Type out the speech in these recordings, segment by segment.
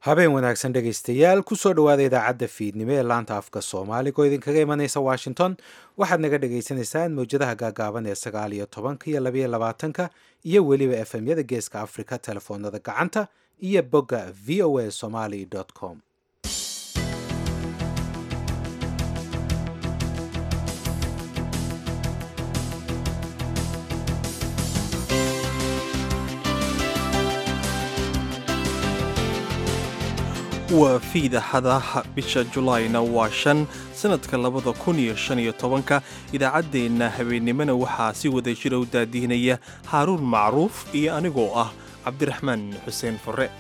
habeen wanaagsan dhegaystayaal kusoo dhowaada idaacadda fiidnimo ee laanta afka soomaaliga oo idinkaga imanaysa washington waxaad naga dhagaysanaysaan mawjadaha gaagaaban ee sagaal iyo tobanka iyo labaiyo labaatanka iyo weliba efemyada geeska afrika telefoonada gacanta iyo bogga v o a somaly com waa fiidaxadaha bisha julaayna waa shan sannadka labada kun iyo shan iyo tobanka idaacaddeenna habeennimona waxaa si wada jira u daadihinaya haaruun macruuf iyo anigoo ah cabdiraxmaan xuseen fure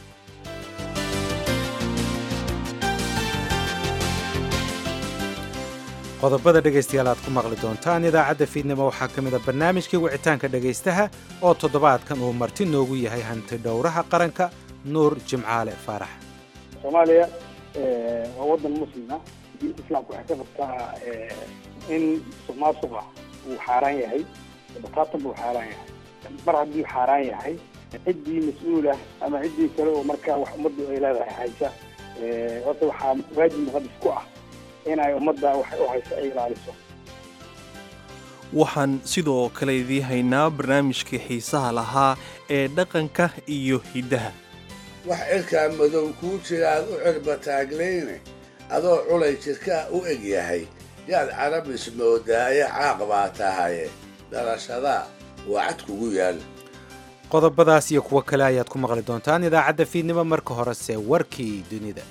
qodobada dhegaystayaal aad ku maqli doontaan idaacadda fiidnimo waxaa ka mid a barnaamijkii wicitaanka dhegaystaha oo toddobaadkan uu marti noogu yahay hanti dhowraha qaranka nuur jimcaale faarax soomaaliya waa wadan muslima diinta islaamka waxay ka qabtaa in suqmaasuqa uu xaaraan yahay bataatan buu xaaraan yahay mar haddii xaaraan yahay ciddii mas-uulah ama ciddii kale oo markaa wax ummaddu ay leedahay haysa horta waxaa waajib muqadis ku ah inay ummadda wax u hayso ay ilaaliso waxaan sidoo kale idii haynaa barnaamijkii xiisaha lahaa ee dhaqanka iyo hiddaha wax cirkaa madow kuu jira aad u cirba taaglayne adoo culay jirkaa u eg yahay yaad carabis moodaaye caaq baa tahaye dhalashadaa waa cad kugu yaal qodobadaas iyo kuwo kale ayaad ku maqli doontaan idaacadda fiidnimo marka horese warkii dunida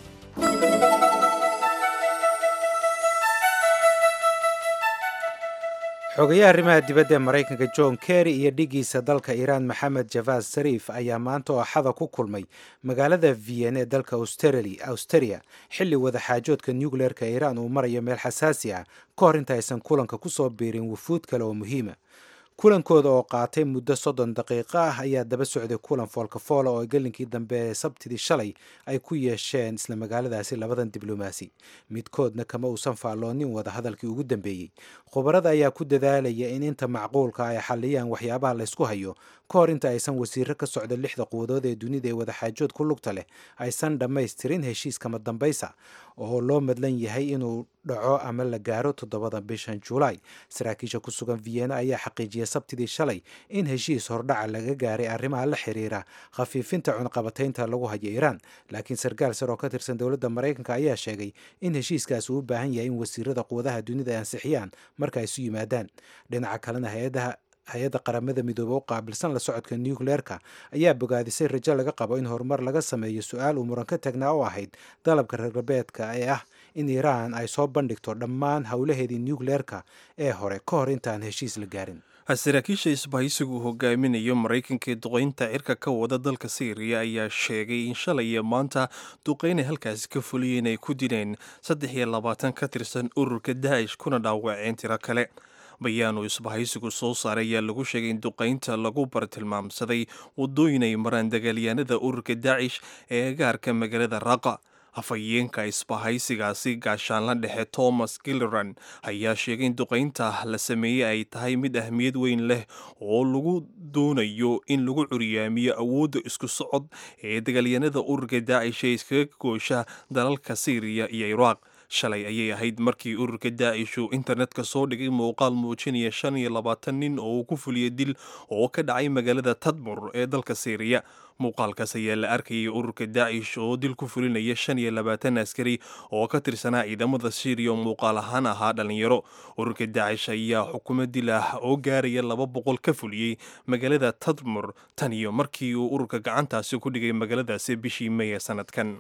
xogayaha arrimaha dibadda ee maraykanka john kerry iyo dhigiisa dalka iiraan maxamed javad sariif ayaa maanta oo axada ku kulmay magaalada vienn ee dalka austeria xilli wadaxaajoodka nucleerka iiraan uu marayo meel xasaasi ah ka hor inta aysan kulanka kusoo biirin wufuud kale oo muhiima kulankooda oo qaatay muddo soddon daqiiqo ah ayaa daba socday kulan foolkafoola oo gelinkii dambe ee sabtidii shalay ay ku yeesheen isla magaaladaasi labadan diblomaasi midkoodna kama uusan faalloonin wada hadalkii ugu dambeeyey khubarada ayaa ku dadaalaya in inta macquulka ay xalliyaan waxyaabaha laysku hayo ka hor inta aysan wasiiro ka socda lixda quwadood ee dunida ee wadaxaajood ku lugta leh aysan dhammaystirin heshiiskama dambaysa oo loo madlan yahay inuu dhaco ama la gaaro toddobada bishan julaay saraakiisha ku sugan vienna ayaa xaqiijiyay sabtidii shalay in heshiis hordhaca laga gaaray arrimaha la xiriira khafiifinta cunqabataynta lagu hayo iiraan laakiin sarkaal sar oo ka tirsan dowladda maraykanka ayaa sheegay in heshiiskaasi uu u baahan yahay in wasiirada quwadaha dunida ay ansixiyaan marka ay isu yimaadaan dhinaca kalena hay-adaha hay-adda qaramada midoobe u qaabilsan la socodka nucleerka ayaa bogaadisay rajo laga qabo in horumar laga sameeyo su-aal uu muran ka tagnaa oo ahayd dalabka reer galbeedka ee ah in iiraan ay soo bandhigto dhammaan howlaheedii nucleerka ee hore ka hor intaan heshiis la gaarin saraakiisha isbahaysigu uu hogaaminayo maraykanka ee duqaynta cirka ka wada dalka syriya ayaa sheegay in shalay iyo maanta duqaynay halkaasi ka fuliyeen ay ku dileen saddex iyo labaatan ka tirsan ururka daa'ish kuna dhaawaceen tiro kale bayaanu isbahaysigu soo saaray ayaa lagu sheegay in duqaynta lagu bartilmaamsaday waddooyin ay maraan dagaalyahanada ururka daacish ee agaarka magaalada raqa afhayeenka isbahaysigaasi gaashaanla dhexe thomas gilleran ayaa sheegay in duqaynta la sameeyey ay tahay mid ahmiyad weyn leh oo lagu doonayo in lagu curyaamiyo awoodda isku socod ee dagaalyahanada ururka daacish ee iskaga goosha dalalka syriya iyo iraaq shalay ayay ahayd markii ururka daacish uu internetka soo dhigay muuqaal muujinaya shan iyo labaatan nin oo uu ku fuliyey dil oo ka dhacay magaalada tadmur ee dalka syriya muuqaalkaas ayaa la arkayay ururka daacish oo dil ku fulinaya shan iyo labaatan askari oo ka tirsanaa ciidamada syriya oo muuqaal ahaan ahaa dhallinyaro ururka daacish ayaa xukumo dil ah oo gaaraya laba boqol ka fuliyey magaalada tadmur tan iyo markii uu ururka gacantaasi ku dhigay magaaladaasi bishii may ee sanadkan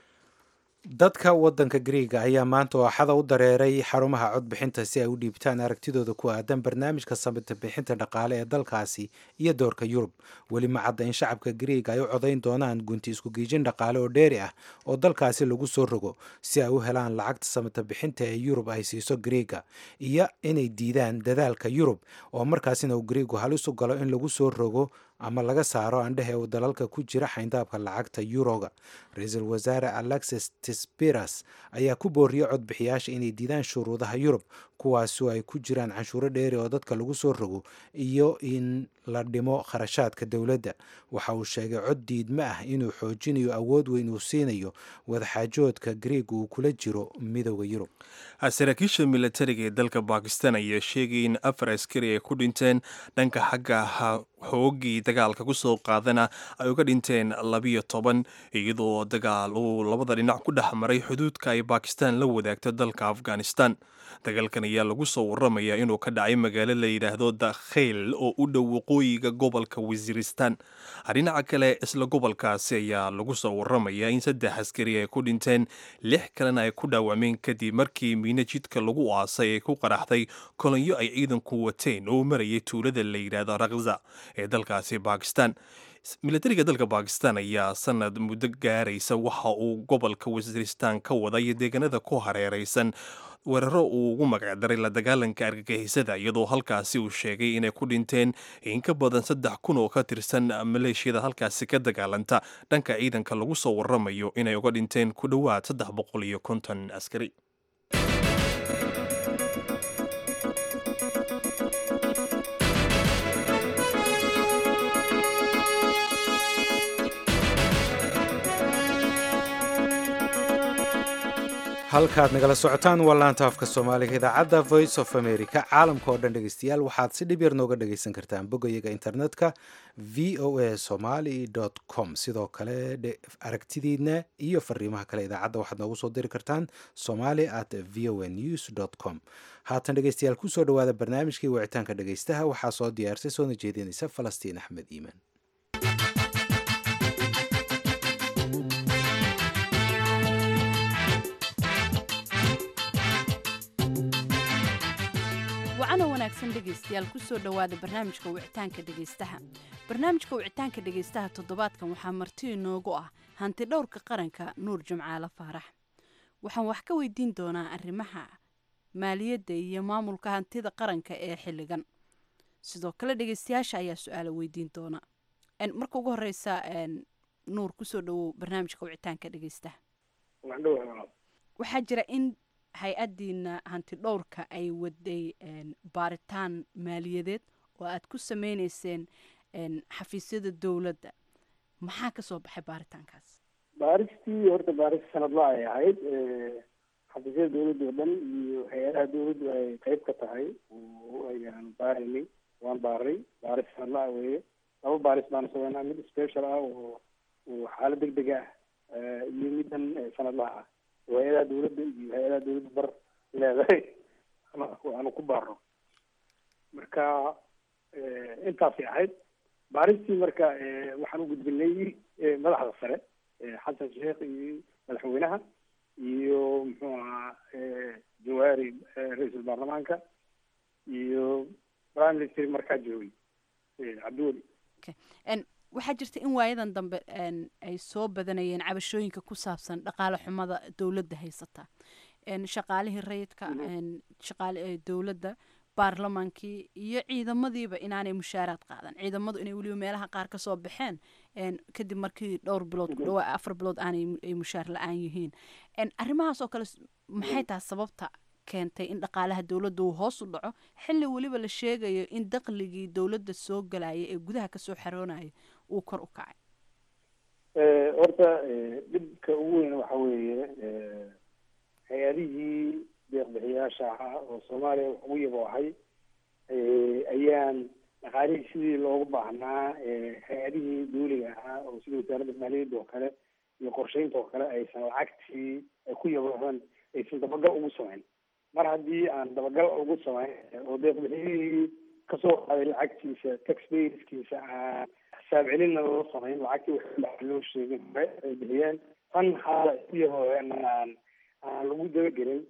dadka waddanka griiga ayaa maanta oo axada u dareeray xarumaha codbixinta si ay u dhiibtaan aragtidooda ku aadan barnaamijka samita bixinta dhaqaale ee dalkaasi iyo doorka yurub weli ma cadda in shacabka griiga ay u codayn doonaan gunti isku-giijin dhaqaale oo dheeri ah oo dalkaasi lagu soo rogo si ay u helaan lacagta samita bixinta ee yurub ay siiso griiga iyo inay diidaan dadaalka yurub oo markaasina uu griigu halis u galo in lagu soo rogo ama laga saaro andhehe uu dalalka ku jira xayndaabka lacagta yuroga ra-iisul wasaare alexis tispiras ayaa ku booriyey codbixiyaasha inay diidaan shuruudaha yurub kuwaasoo ay ku jiraan canshuuro dheeri oo dadka lagu soo rogo iyo in la dhimo kharashaadka dowladda waxa uu sheegay cod diidma ah inuu xoojinayo awood weyn uu siinayo wadaxaajoodka grieg uu kula jiro midooda yurub saraakiisha milatariga ee dalka bakistan ayaa sheegay in afar askari ay ku dhinteen dhanka xagga xoogii dagaalka ku soo qaadana ay uga dhinteen labiyo toban iyadoo dagaal uu labada dhinac ku dhex maray xuduudka ay bakistan la wadaagto dalka afghanistan dagaalkan ayaa lagu soo waramayaa inuu ka dhacay magaalo la yidhaahdo dakheyl oo u dhow waqooyiga gobolka wasiiristan dhinaca kale isla gobolkaasi ayaa lagu soo waramayaa in saddex askari ay ku dhinteen lix kalena ay ku dhaawacmeen kadib markii miino jidka lagu aasay ay ku qaraxday kolonyo ay ciidanku wateen oo marayay tuulada la yidhaahdo rakza ee dalkaasi bakistan milatariga dalka bakistan ayaa sanad muddo gaaraysa waxa uu gobolka wasiiristan ka waday deegaanada ku hareeraysan weeraro uu ugu magacdaray la dagaalanka argagixisada iyadoo halkaasi uu sheegay inay ku dhinteen in ka badan saddex kun oo ka tirsan maleeshiyada halkaasi ka dagaalanta dhanka ciidanka lagu soo waramayo inay uga dhinteen ku dhowaad saddex boqol iyo konton askari halkaad nagala socotaan waa laanta afka soomaaliga idaacadda voice of america caalamka oo dhan dhegeystayaal waxaad si dhib yar nooga dhegeysan kartaan boggayaga internetka v o a somaly com sidoo kale aragtidiina iyo fariimaha kale idaacadda waxaad noogu soo diri kartaan somali at v o a news com haatan dhegeystayaal kusoo dhawaada barnaamijkii wicitaanka dhegeystaha waxaa soo diyaarsay soona jeedinaysa falastiin axmed iimaan wacana wanaagsan dhegaystayaal kusoo dhowaada barnaamijka wicitaanka dhegaystaha barnaamijka wicitaanka dhegaystaha toddobaadkan waxaa marti inoogu ah hanti dhowrka qaranka nuur jimcaale faarax waxaan wax ka weydiin doonaa arrimaha maaliyadda iyo maamulka hantida qaranka ee xilligan sidoo kale dhegaystayaasha ayaa su-aala weydiin doona marka ugu horeysa nuur kusoo dhowow barnaamijka wicitaanka dhegaystaha waxaa jira in hay-addiina hanti dhowrka ay waday baaritaan maaliyadeed oo aad ku sameyneyseen xafiisyada dowladda maxaa ka soo baxay baaritaankaas baaristii horta baaris sanadla ay ahayd xafiisyada dowladda oo dhan iyo hay-adaha dowladdu ay qeyb ka tahay ayaan baaraynay waan baaray baaris sanadla ah weeye laba baaris baanu sameynaa mid special ah oo oo xaalad deg deg ah iyo middan sanadlaha ah oo hay-adaha dowladda iyo hay-adaha dowladda bar leedahay aanu ku baarno marka intaasay ahayd baaristii marka waxaan u gudbinay madaxda sare xasan sheekh iyo madaxweynaha iyo muxuu ahaa jawaari ra-iisul baarlamaanka iyo prime minister markaa joogay cabdiweli waxaa jirta in waayadan dambe ay soo badanayeen cabashooyinka ku saabsan dhaqaale xumada dowladda haysata shaqaalihii rayidka shaqaale dowladda baarlamaankii iyo ciidamadiiba inaanay mushaaraad qaadan ciidamadu inay weliba meelaha qaar kasoo baxeen kadib markii dhowr bilood ku dhawaa afar bilood aanay mushaar la-aan yihiin arrimahaas oo kale maxay tahay sababta keentay in dhaqaalaha dowladda uu hoos u dhaco xilli weliba la sheegayo in daqligii dowladda soo galaya ee gudaha kasoo xaroonaya uu kor u kacay horta dhibka ugu weyn waxa weeye hay-adihii deeqbixiyaasha ahaa oo soomaaliya wax ugu yabo ahay ayaan dhaqaalihii sidii loogu baahnaa hay-adihii dawliga ahaa oo sida wasaaradda maaliyadda oo kale iyo qorsheynta oo kale aysan lacagtii ay ku yabohan aysan dabagal ugu samayn mar haddii aan dabagal ugu samayn oo deeqbixiyihii kasoo qaaday lacagtiisa taxpayerskiisa aan xisaab celinna loo samayn lacagtii wax loo sheegin hore ay bixiyeen tan xaala ku yabohen aan aan lagu dabagelin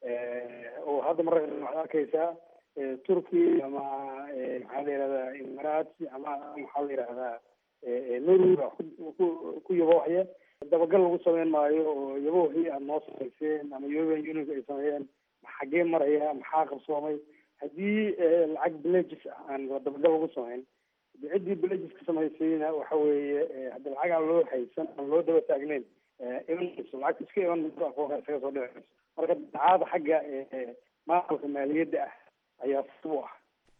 oo hadda marka waxaad arkaysaa turkey ama maxaa la yihahdaa imarats ama maxaa la yihahdaa norway ku yaboohaya dabagal lagu sameyn maayo oo yaboohii aad noo samayseen ama european unionka ay sameeyeen xaggee maraya maxaa qabsoomay haddii lacag villages aan dabagal lagu samayn ciddii villageska samaysayna waxa weeye hadda lacag aan loo haysan aan loo daba taagneyn imanayso lacagta iska iman mayso akoonka isaga soo dhici mayso marka dacaada xagga maamulka maaliyadda ah ayaa sib u ah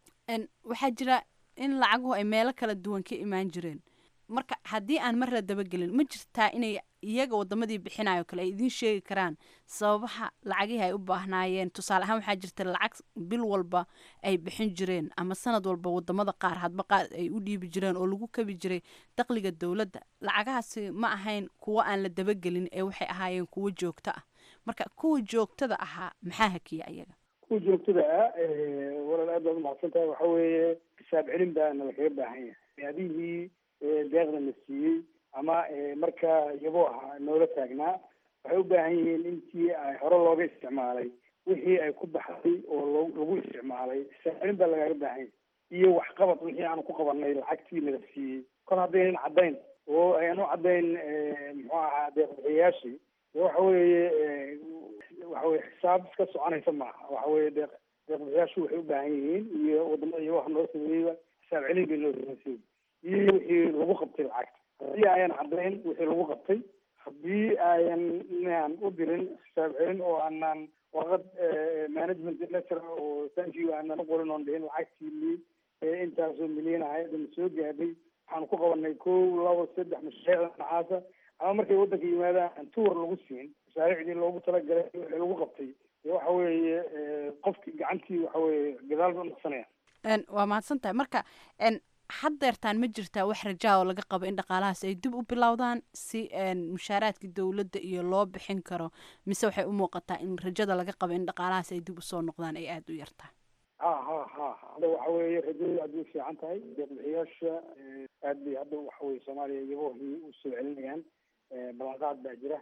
waxaa jira in lacaguhu ay meelo kala duwan ka imaan jireen marka haddii aan mar la dabagelin ma jirtaa inay iyaga wadamadii bixinayo kale ay idiin sheegi karaan sababaha lacagihii ay u baahnaayeen tusaale ahaan waxaa jirta lacag bil walba ay bixin jireen ama sanad walba wadamada qaar hadba qaar ay u dhiibi jireen oo lagu kabi jiray dakhliga dowladda lacagahaasi ma ahayn kuwo aan la dabagelin ee waxay ahaayeen kuwo joogto ah marka kuwa joogtada ahaa maxaa hakiya iyaga kuwa joogtada ah walaal aad baad umahadsan tahay waxa weeye xisaab celin baana lakaga baahan yahay adihii deeqda la siiyey ama markaa iyagoo ahaa noola taagnaa waxay u baahan yihiin intii ay hore looga isticmaalay wixii ay ku baxday oo lo lagu isticmaalay xisaab celin baa lagaaga baahan yahay iyo waxqabad wixii aanu ku qabanay lacagtii nala siiyey kol haddaynan caddayn oo aynu caddayn muxuu ahaa deeqbixiyayaashii de waxa weeye waxa weye xisaab iska soconaysa maaha waxa weye deeq deeqbixiyaashu waxay u baahan yihiin iyo wadamada iyo waxa noo sameeyeyba xisaab celin bay noo sameysay iyo wixii lagu qabtay lacagta haddii ayan caddayn wixii lagu qabtay haddii ayan inaan u dirin xisaab celin oo aanan warqad management letter oo thank you aanan uqorin oon dhihin lacagtii intaasoo milyan ahayd ma soo gaadhay waxaanu ku qabanay kow labo saddex mashaariicda nacaasa ama markay waddanka yimaadaan tuur lagu siin mashaariicdii loogu talagalay wixii lagu qabtay dee waxa weeye qofkii gacantii waxa weeye gadaal ba unaqsanaya waa mahadsan tahay marka haddeertaan ma jirtaa wax rajaa oo laga qabo in dhaqaalahaas ay dib u bilowdaan si mushaaraadka dowladda iyo loo bixin karo mise waxay u muuqataa in rajada laga qabo in dhaqaalahaas ay dib usoo noqdaan ay aada u yartahay ha ha ha hadda waxa weeye rajadu aad bay fiican tahay deeqbixiyaasha aad bay hadda waxa weye soomaaliya iyagoo usoo celinayaan ballanqaad baa jira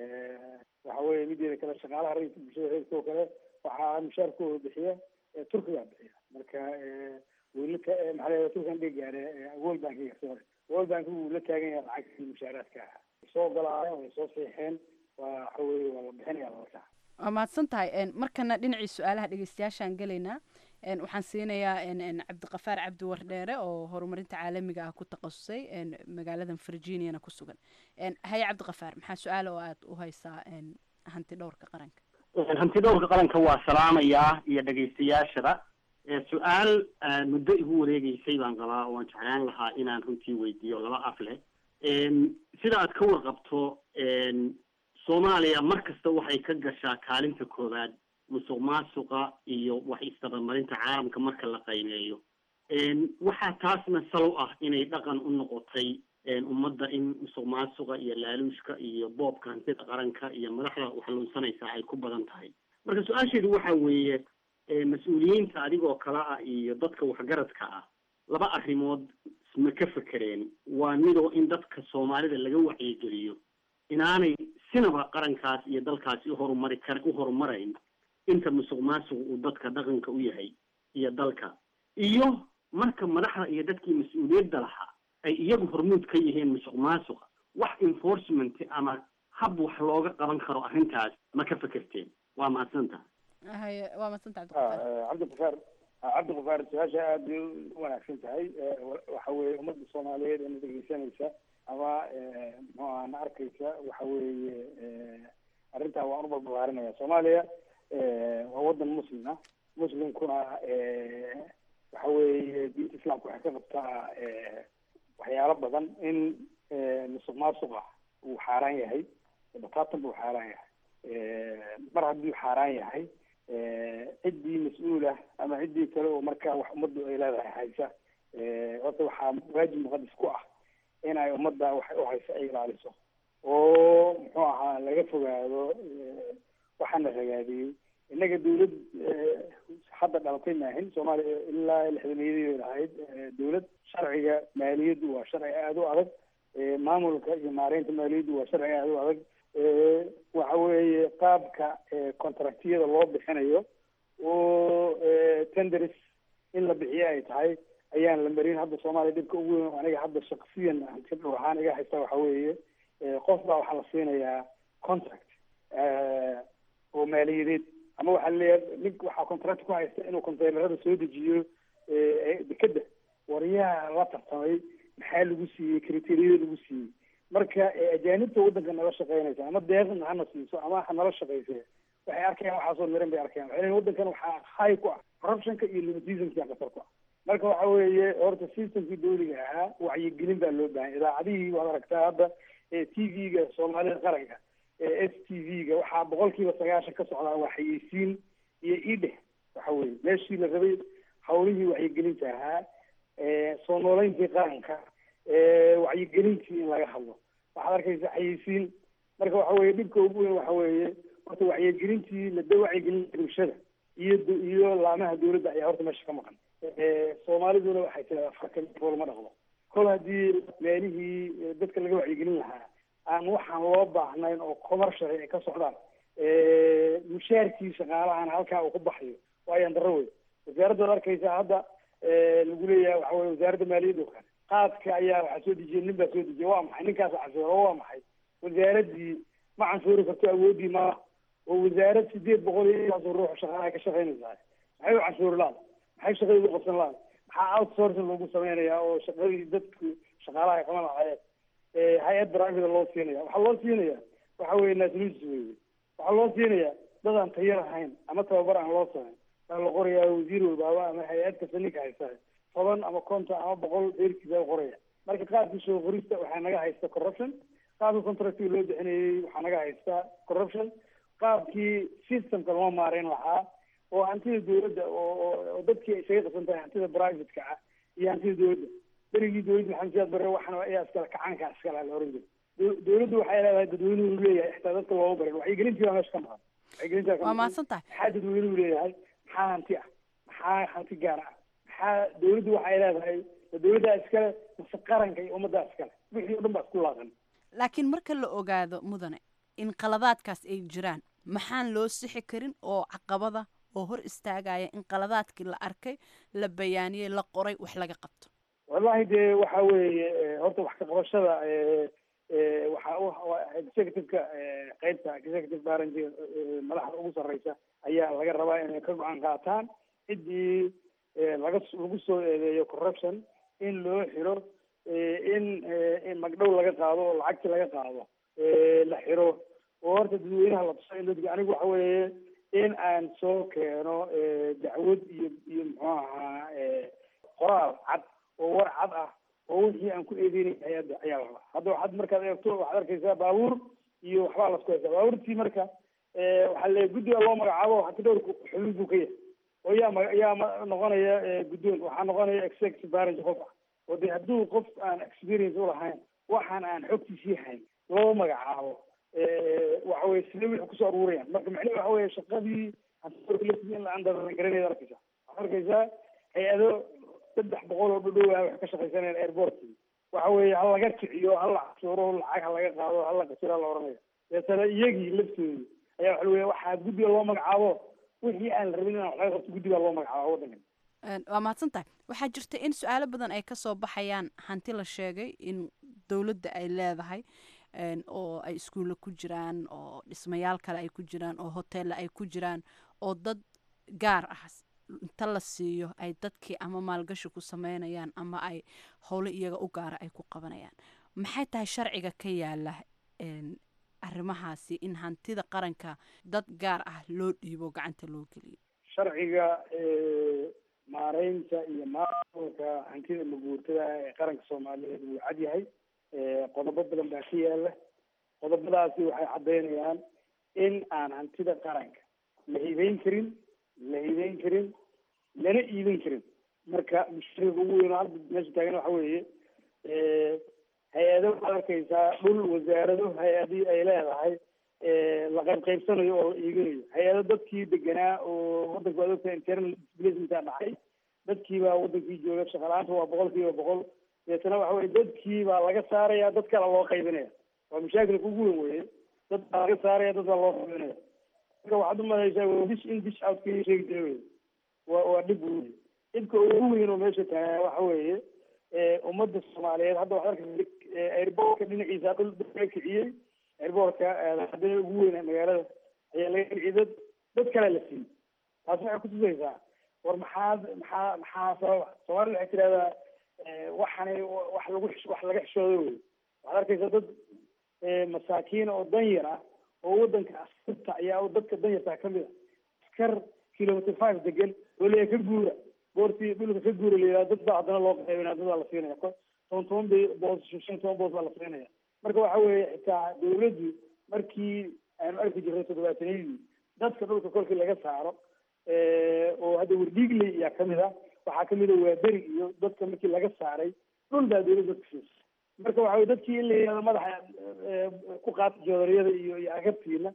waxa weye mideeda kale shaqaalaha rayidka bulshada reerka oo kale waxaa mushaarkooda bixiya turkigaa bixiya marka wlaka maxaa la turkan dhigaane world bankiga sorry world bankigu wuu la taagan yahay lacagtii mushaaraadka ah soo ogolaayeen way soo seexeen waa waxa weye waa la bixinaya marka waa mahadsan tahay markana dhinacii su-aalaha dhegeystayaashaan gelaynaa waxaan siinayaa cabdiqafaar cabdi wardheere oo horumarinta caalamiga ah ku takhasusay magaaladan virginiana ku sugan haye cabdiqafaar maxaa su-aala oo aada u haysaa hanti dhowrka qaranka hanti dhowrka qaranka waa salaamayaa iyo dhegaystayaashada su-aal muddo igu wareegeysay baan qabaa oo aan jeclaan lahaa inaan runtii weydiiyo laba af leh sida aad ka warqabto soomaaliya mar kasta waxay ka gashaa kaalinta koowaad musuq maasuqa iyo wax isdabamarinta caalamka marka la qiimeeyo waxaa taasna salow ah inay dhaqan u noqotay ummadda in musuq maasuqa iyo laaluushka iyo boobka hantida qaranka iyo madaxda waxluunsanaysa ay ku badan tahay marka su-aasheedu waxa weeye mas-uuliyiinta adigoo kale ah iyo dadka waxgaradka ah laba arrimood ma ka fekereen waa midoo in dadka soomaalida laga wacyigeliyo inaanay sinaba qarankaas iyo dalkaasi uhorumari kar u horumarayn inta musuq maasuq uu dadka dhaqanka u yahay iyo dalka iyo marka madaxda iyo dadkii mas-uuliyadda lahaa ay iyagu hormuud ka yihiin musuq maasuqa wax enforcement ama hab wax looga qaban karo arrintaas ma ka fekerteen waa mahadsantaha haye waa madsanta cabdiqafaar cabdiqafaar su-aasha aada bay u wanaagsan tahay waxa weye ummadda soomaaliyeed ina dhegeysanaysa ama muxuu aha na arkaysa waxa weeye arrintaa waan u balbalaarinaya soomaaliya waa wadan muslim ah muslimkuna waxa weeye diinta islaamka waxay ka qabtaa waxyaalo badan in musuq maasuqa uu xaaraan yahay bataatan buu xaaraan yahay mar hadduu xaaraan yahay ciddii mas-uulah ama ciddii kale oo markaa wax ummaddu ay leedahay haysa horta waxaa waajib muqadis ku ah in ay ummadda waxay u haysa ay ilaaliso oo muxuu ahaa laga fogaado waxaana ragaadiyey innaga dawlad hadda dhalatay maahin soomaaliya ilaa lixdameeyadii lahayd dawlad sharciga maaliyaddu waa sharci aada u adag maamulka iyo maareynta maaliyaddu waa sharci aada u adag waxa weeye qaabka contractiyada loo bixinayo oo tenders in la bixiyo ay tahay ayaan la marin hadda soomaaliya dhibka ugu weyn aniga hadda shaksiyan hanti dhow ahaan iga haysta waxa weeye qof baa waxaa la siinayaa contract oo maaliyadeed ama waxaa leeyahay nink waxaa contract ku haysta inuu containerada soo dejiyo dekeda waryaha la tartamay maxaa lagu siiyey criteriyada lagu siiyey marka ajaanibta waddanka nala shaqeynaysa ama deeqna hana siiso ama ha nala shaqeyse waxay arkayaan waxaasoo miran bay arkayaan waxay leeyihin waddankan waxaa hay ku ah corruptionka iyo limitismka qatar ku ah marka waxa weeye horta systemkii dawliga ahaa wacyigelin baa loo baahan idaacadihii waad aragtaa hadda t v-ga soomaalida qaranka s t v-ga waxaa boqol kiiba sagaashan ka socdaa waa xayeysiin iyo idheh waxa weye meeshii la rabay hawlihii wacyigelinta ahaa soo nooleyntii qaranka wacyigelintii in laga hadlo waxaad arkaysa xayeysiin marka waxa weye dhibka ugu weyn waxa weeye horta wacyigelintii lada wacyigelinta bulshada iyo iyo laamaha dawladda ayaa horta meesha ka maqan soomaaliduna waxay tiradaa farka fool ma dhaqdo kol haddii meelihii dadka laga wacyigelin lahaa aan waxaan loo baahnayn oo commercial ay ka socdaan mushaarkii shaqaalahana halkaa uu ku baxayo waayaan darro wey wasaaradda ad arkaysaa hadda lagu leeyahay waxa weye wasaaradda maaliyadda oo kale qaadka ayaa waxaa soo dejiyay nin baa soo dejiyay waa maxay ninkaas canshuuro waa maxay wasaaraddii ma canshuuri karto awooddii ma oo wasaarad sideed boqol iyo intaasoo ruux shaqaalaha ka shaqaynaysaa maxay u canshuuri laada maxay shaqadii u qabsan laada maxaa outsourcing loogu sameynayaa oo shaqadii dadku shaqaalaha ay qaban lahaayeen hay-ad private loo siinaya waxaa loo siinaya waxa weye nationalist weye waxaa loo siinaya dad aan tayo lahayn ama tababar aan loo samayn waa la qorayaa wasiir walbaaba ama hay-ad kasta ninka haysta toban ama konton ama boqol dheerkiisa qoraya marka qaabkii soo qorista waxaa naga haysta corruption qaabkii contractiga loo bixinayey waxaa naga haysta corruption qaabkii systemka loo maareyn lahaa oo hantida dawladda oo dadkii ay isaga qasan tahay hantida privateka ah iyo hantida dawladda berigii dawladda maxamed siyaad bare waxan ayaa iskale kacanka iskale la oran jiray dawladdu waxay leedahay dadweynuhu leeyahay xitaa dadka looma barin wacyigelintii baa meesha ka maqan wacyigelintaa ka waa mahadsan tahay maxaa dadweynuhu leeyahay maxaa hanti ah maxaa hanti gaar ah maxaa dawladdu waxay leedahay dawladdaa iskale mase qaranka iyo ummaddaa iskale wixii o dhan baa isku laaqan laakiin marka la ogaado mudane in qaladaadkaas ay jiraan maxaan loo sixi karin oo caqabada oo hor istaagaya in qaladaadkii la arkay la bayaaniyey la qoray wax laga qabto wallahi dee waxa weeye horta wax ka qabashada waxa executiveka qeybta executive branch madaxda ugu sarreysa ayaa laga rabaa inay ka go-aan qaataan ciddii laga lagu soo eedeeyo corruption in loo xiro in in magdhow laga qaado oo lacagti laga qaado la xiro oo horta dadweynaha la tuso in dadka anigu waxa weeye in aan soo keeno dacwad iyo iyo muxuu ahaa qoraal cad oo war cad ah oo wixii aan ku eedeynay hay-adda ayaa la rabaa hadda waxaad markaad eegto waxaad arkaysaa baabuur iyo waxbaa lasku haysaa baabuurtii marka waxaa le guddiga loo magacaabo hati dhowrku xubin buu ka yahay oo yaa ma yaa ma noqonaya guddoon waxaa noqonaya executive branch qof ah oo de hadduu qof aan experience ulahayn waxaan aan xogtiisii hayn loo magacaabo waxa weye sida wixii kusoo aruurayaan marka macnihi waxa weye shaqadii hanti in la andarangaranaya arkaysa waxaad arkaysaa hay-ado saddex boqol oo dhudhowa wax ka shaqaysanayaan airportkii waxa weeye ha laga kiciyo ha la cashuuro lacag ha laga qaado ha la qasiro la oranaya deetana iyagii laftoodii ayaa waxa weye waxaa guddiga loo magacaabo wixii aan la rabin inaan wax laga qabto guddigaa loo magacaabo waddankan waa mahadsan tahay waxaa jirta in su-aalo badan ay kasoo baxayaan hanti la sheegay in dowladda ay leedahay oo ay iskuulla ku jiraan oo dhismayaal kale ay ku jiraan oo hoteella ay ku jiraan oo dad gaar ah inta la siiyo ay dadkii ama maalgashi ku sameynayaan ama ay howlo iyaga u gaara ay ku qabanayaan maxay tahay sharciga ka yaala arrimahaasi in hantida qaranka dad gaar ah loo dhiibo gacanta loo geliyo sharciga maareynta iyo maamulka hantida maguurtada ee qaranka soomaaliyeed wuu cad yahay qodobo badan baa ka yaala qodobadaasi waxay caddeynayaan in aan hantida qaranka la hibeyn karin la hibeyn karin lana iibin karin marka mushkilada ugu weyn oo hadda meesha taagan waxa weeye hay-ado waxaad arkaysaa dhul wasaarado hay-adii ay leedahay la qayb qaybsanayo oo la iibinayo hay-ado dadkii deganaa oo waddanka waad ogtahay internal displacementa dhacay dadkii baa wadankii jooga shaqalaanta waa boqol kiiba boqol deetana waxa weye dadkii baa laga saaraya dad kale loo qaybinaya waa mashaakilka ugu weyn weye dad baa laga saaraya dad baa loo qaybinaya marka waxaad umalaysaa dish in dish out ka sheegi jira wey waa waa dhib wey dhibka ugu weyn oo meesha taagaa waxa weeye ummadda soomaaliyeed hadda waxaad arkaysa airbortka dhinaciisa dhul laga kiciyey airbortka hadana ugu weyn magaalada ayaa laga kiciyey dad dad kale la siiyey taasi waxay kutusaysaa war maxaad maxaa maxaa sababa soomaalida waxay tidhahdaa waxani wax lagu wax laga xishoodo wey waxaad arkaysaa dad masaakiina oo danyar ah oo wadanka askarta ayaa dadka danyartaa kamid a askar kilometer five degan oo leeya ka guura boortii dhulka ka guura layidhaha dad baa haddana loo qaybinaya dad baa la siinaya toban toban bay boos shan toban boos baa la siinaya marka waxa weeye xitaa dawladdu markii aanu arki jirnay toddobaatanadii dadka dhulka kolkii laga saaro oo hadda wardhiigley ayaa kamid ah waxaa kamid a waaberi iyo dadka markii laga saaray dhul baa dawladda dadka siisa marka waxa weye dadkii in la yidhahdo madaxa ku qaata joodariyada iyo iyo agabtiina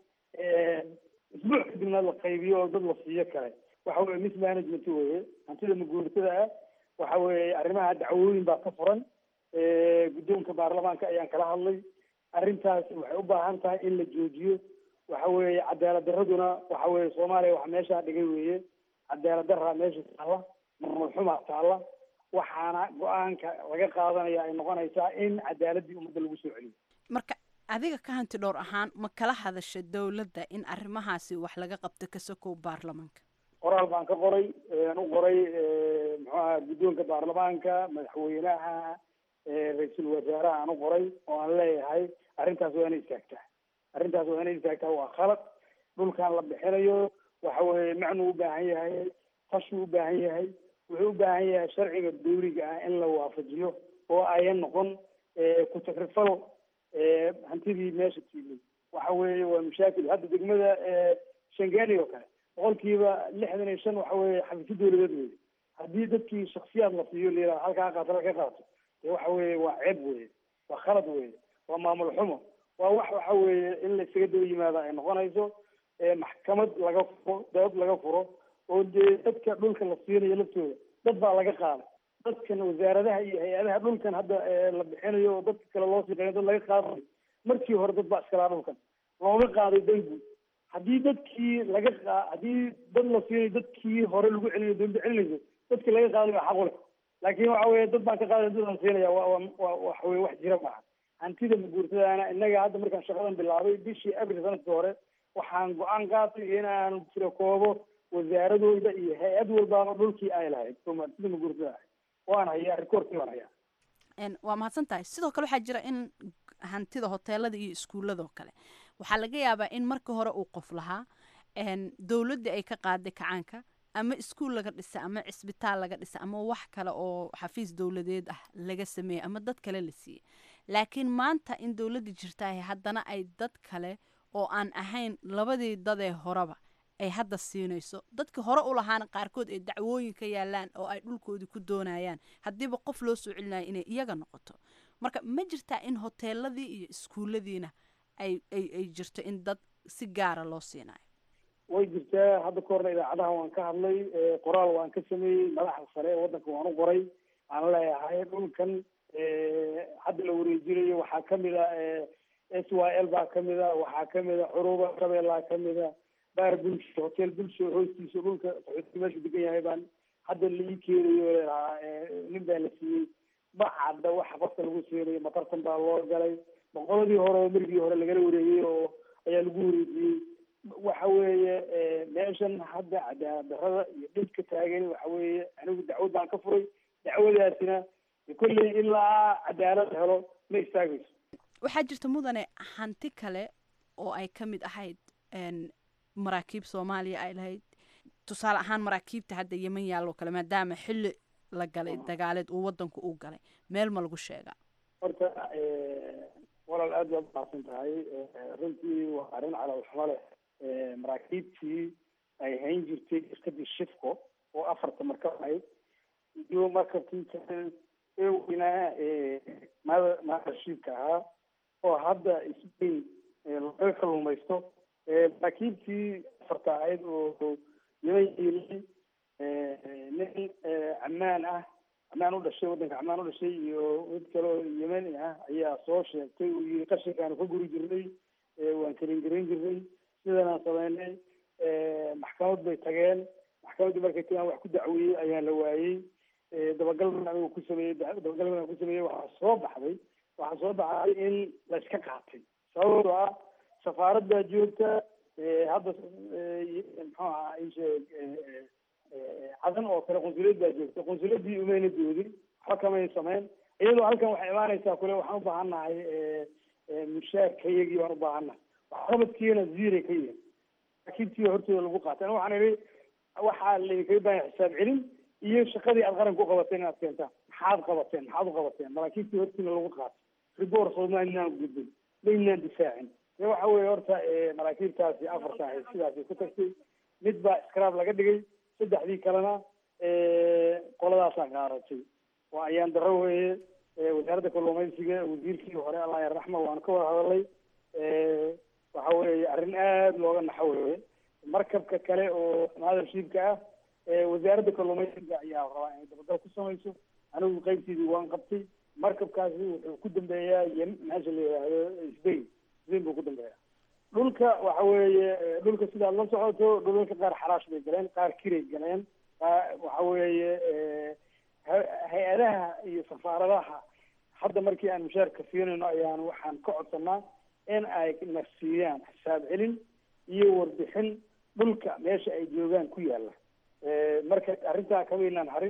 isbuuc kadibna la qaybiyo oo dad la siiyo kale waxa weye mismanagement weye hantida maguurtada ah waxa weeye arrimaha dacwooyin baa ka furan guddoonka baarlamaanka ayaan kala hadlay arrintaas waxay u baahan tahay in la joojiyo waxa weeye cadaalad daraduna waxa weeye soomaaliya waxa meeshaa dhigay weeye cadaalad daraa meesha taalla maamul xumaa taalla waxaana go-aanka laga qaadanaya ay noqonaysaa in cadaaladii ummadda lagu soo celiyo marka adiga ka hanti dhowr ahaan ma kala hadasha dowladda in arrimahaasi wax laga qabto ka sokow baarlamaanka qoraal baan ka qoray aan u qoray muxuu aha guddoonka baarlamaanka madaxweynaha ra-iisul wasaaraha aan u qoray oo aan leeyahay arrintaas waa inay istaagtaa arrintaas waa inay istaagtaa waa khalad dhulkan la bixinayo waxa weeye macnuu u baahan yahay tashuu u baahan yahay wuxuu u baahan yahay sharciga dawliga ah in la waafajiyo oo ayan noqon ku takrifal hantidii meesha tiilay waxa weeye waa mashaakil hadda degmada shangani oo kale boqolkiiba lixdan iyo shan waxa weeye xafiisyo dawladeed weye haddii dadkii shaksiyaad la siiyo layidhaha halkaa qaato halka qaato dee waxa weeye waa ceeb weye waa khalad weye waa maamul xumo waa wax waxa weeye in la isaga daba yimaada ay noqonayso maxkamad laga furo dood laga furo oo dee dadka dhulka la siinayo laftooda dad baa laga qaaday dadkan wasaaradaha iyo hay-adaha dhulkan hadda la bixinayo oo dadka kale loo siqeeyo dad laga qaadayo markii hore dad baa iskalaa dhulkan looga qaaday dangu haddii dadkii laga qa haddii dad la siinayo dadkii hore lagu celinayo dawladda celinayso dadkii laga qaadayo xaq u leh laakiin waxa weeye dad baan ka qaaday dad aan siinaya waa waa waxa weye wax jira maaha hantida maguurtadaana innaga hadda markaan shaqadan bilaabay bishii abril sanadkii hore waxaan go-aan qaatay inaan tiro koobo wasaaradooda iyo hay-ad walbaaba dhulkii ay lahayd oo hantida maguurtada ahayd waan hayaa rikoorkii waan hayaa waa mahadsan tahay sidoo kale waxaa jira in hantida hoteelada iyo iskuuladoo kale waxaa laga yaabaa in markii hore uu qof lahaa dowladdii ay ka qaaday kacaanka ama iskuul laga dhisa ama cisbitaal laga dhisa ama wax kale oo xafiis dowladeed ah laga sameeyey ama dad kale la siiyey laakiin maanta in dowladda jirtaah haddana ay dad kale oo aan ahayn labadii dadee horeba ay hadda siinayso dadkii hore u lahaana qaarkood ay dacwooyin ka yaalaan oo ay dhulkoodii ku doonayaan haddiiba qof loo soo celinayo inay iyaga noqoto marka ma jirtaa in hoteeladii iyo iskuulladiina ay ay ay jirto in dad si gaara loo siinayo way jirtaa hadda ka horna idaacadaha waan ka hadlay qoraal waan ka sameeyey madaxda sare ee waddanka waan u qoray aan leeyahay dhulkan hadda la wareejinayo waxaa kamid a s y l baa kamid a waxaa kamid a curuba shabeellaa kamid a baar bulsho hotel bulsho hoostiisa dhulka qaxootiga meeshu degan yahay baan hadda la ii keenayo leedahaa nin baa la siiyey ma cadda waxa qofka lagu siinayo matartan baa loo galay boqoladii hore oo merigii hore lagala wareegay oo ayaa lagu wareejiyey waxa weeye meeshan hadda cadaalad darada iyo dhibka taagan waxa weeye anigu dacwad baan ka furay dacwadaasina kolley ilaa cadaalad helo ma istaagayso waxaa jirta mudane hanti kale oo ay ka mid ahayd maraakiib soomaaliya ay lahayd tusaale ahaan maraakiibta hadda yeman yaalloo kale maadaama xilli la galay dagaaleed uu wadanku u galay meel ma lagu sheegaa horta walaal aad baad umahadsan tahay runtii waa arrin calaalxumo leh maraakiibtii ay hayn jirtay iskadii shifco oo afarta markab ahayd iyo markabkii kale ee weynaa mada maashiibka ahaa oo hadda isbayn laga kaluumaysto maraakiibtii afarta ahayd oo yeman yiilay nin camaan ah camaan u dhashay waddanka camaan u dhashay iyo mid kale oo yemeni ah ayaa soo sheegtay uu yiri qashinkaanu ka guri jirnay waan kalingarin jirnay sidanaan sameynay maxkamad bay tageen maxkamaddii markay tagaan wax ku dacweeyey ayaa la waayey dabagalban anigu ku sameeyey dabagalban aan ku sameeyey waxaa soo baxday waxaa soo baxday in la iska qaatay sababtoo ah safaaraddaa joogta hadda muxuu ahaa isheeg cadan oo kale qunsuliyad baa joogta qunsuliyadii umayna doodin waxba kamay samayn iyadoo halkan waxay imaanaysaa kule waxaan ubaahannahay mushaarkayagii baan ubaahannahay waxqabadkiina ziiray ka yihin maraakiibtii hortooda lagu qaatay ana waxaan idhi waxaa laydinkaga baahan xisaab celin iyo shaqadii aad qaranka u qabateen inaad keentaan maxaad qabateen maxaad u qabateen maraakiibtii hortiina lagu qaatay ribor soomaalinaan gudbin maynaan difaacin e waxa weeye horta maraakiibtaasi afarta ahayd sidaasay ku tagtay mid baa scrab laga dhigay saddexdii kalena qoladaasaa qaaratay waa ayaan daro weeye wasaaradda kalluumaysiga wasiirkii hore allah yarraxma waan ka wada hadalay waxa weeye arrin aada looga naxo weeye markabka kale oo mothershipka ah wasaaradda kalluumaysiga ayaa rabaa inay dabagal ku samayso anigu qaybteedii waan qabtay markabkaasi wuxuu ku dambeeyaa ym meesha la yidhaahdo sbain sbain buu ku dambeeyaa dhulka waxa weeye dhulka sidaad la socoto dhulalka qaar xaraash bay galeen qaar kiray galeen waxa weeye hay-adaha iyo safaaradaha hadda markii aan mushaarka siinayno ayaan waxaan ka codsanaa in ay na siiyaan xisaab celin iyo warbixin dhulka meesha ay joogaan ku yaala marka arrintaa kamaynaan harin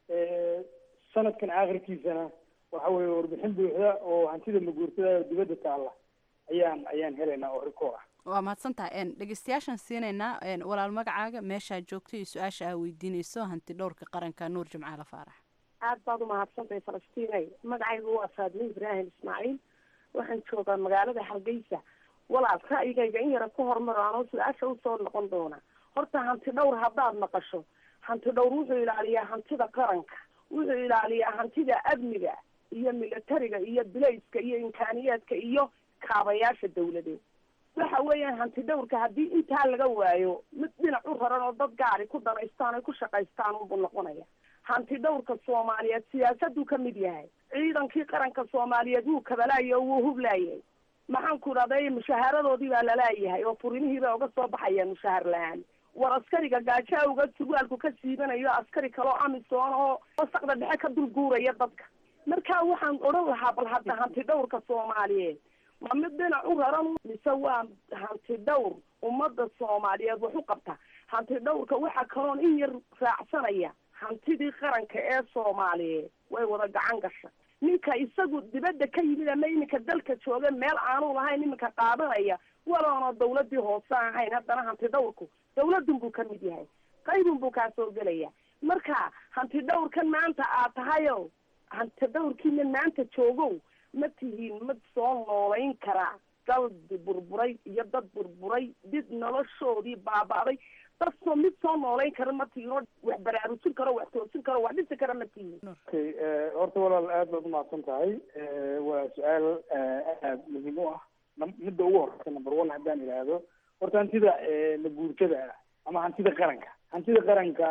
sanadkan aakhirkiisana waxa weeye warbixin buuxda oo hantida maguurtada oo dibadda taalla ayaan ayaan helaynaa oo rikoor ah waa mahadsantaha dhegeystayaashaan siinaynaa walaal magacaaga meeshaa joogto iyo su-aasha aa weydiinayso hanti dhowrka qaranka nuur jimcaale faarax aad baad umahadsantahay falastiinay magacaygu waa faadmin ibraahim ismaaciil waxaan joogaa magaalada hargeysa walaal ra'yigayga in yara ku hormaro anoo su-aasha usoo noqon doona horta hanti dhowr haddaad maqasho hanti dhowr wuxuu ilaaliyaa hantida qaranka wuxuu ilaaliyaa hantida amniga iyo militariga iyo bilayska iyo imkaaniyaadka iyo kaabayaasha dawladeed waxa weeyaan hanti dhowrka haddii intaa laga waayo mid dhinac u raran oo dad gaari ku danaystaan ay ku shaqaystaan unbuu noqonaya hanti dhowrka soomaaliyeed siyaasaduu ka mid yahay ciidankii qaranka soomaaliyeed wuu kabalaayay oo wuu hublaayay maxaan ku idhahday mushaaharadoodii baa lalaayahay oo furinihii bay uga soo baxayaan mushaahar la-aan war askariga gaajo awga surwaalku ka siibanayo askari kaloo amisoon oo wasaqda dhexe ka dul guuraya dadka marka waxaan odhan lahaa bal hadda hanti dhowrka soomaaliyeed ma mid dhinac u raran mise waa hanti dhowr ummadda soomaaliyeed wax u qabta hanti dhowrka waxaa kaloon in yar raacsanaya hantidii qaranka ee soomaaliyeed way wada gacan gasha ninka isagu dibadda ka yimid ama iminka dalka jooga meel aanu lahayn iminka qaadanaya waloona dawladii hoose ahayn haddana hanti dhowrku dawladun buu ka mid yahay qaybun buu kaa soo gelaya marka hanti dhowrkan maanta aad tahayo hanti dhowrkiina maanta joogow ma tihiin mid soo noolayn karaa daldi burburay iyo dad burburay did noloshoodii baaba'day dad soo mid soo noolayn kara ma tihiin oo wax baraarujin karo wax toosin karo wax dhisi kara ma tihiin okay horta walaal aad baad umahadsan tahay waa su-aal aad muhiim u ah midda ugu horeysa number one haddaan idhaahdo horta hantida maguurtada ah ama hantida qaranka hantida qaranka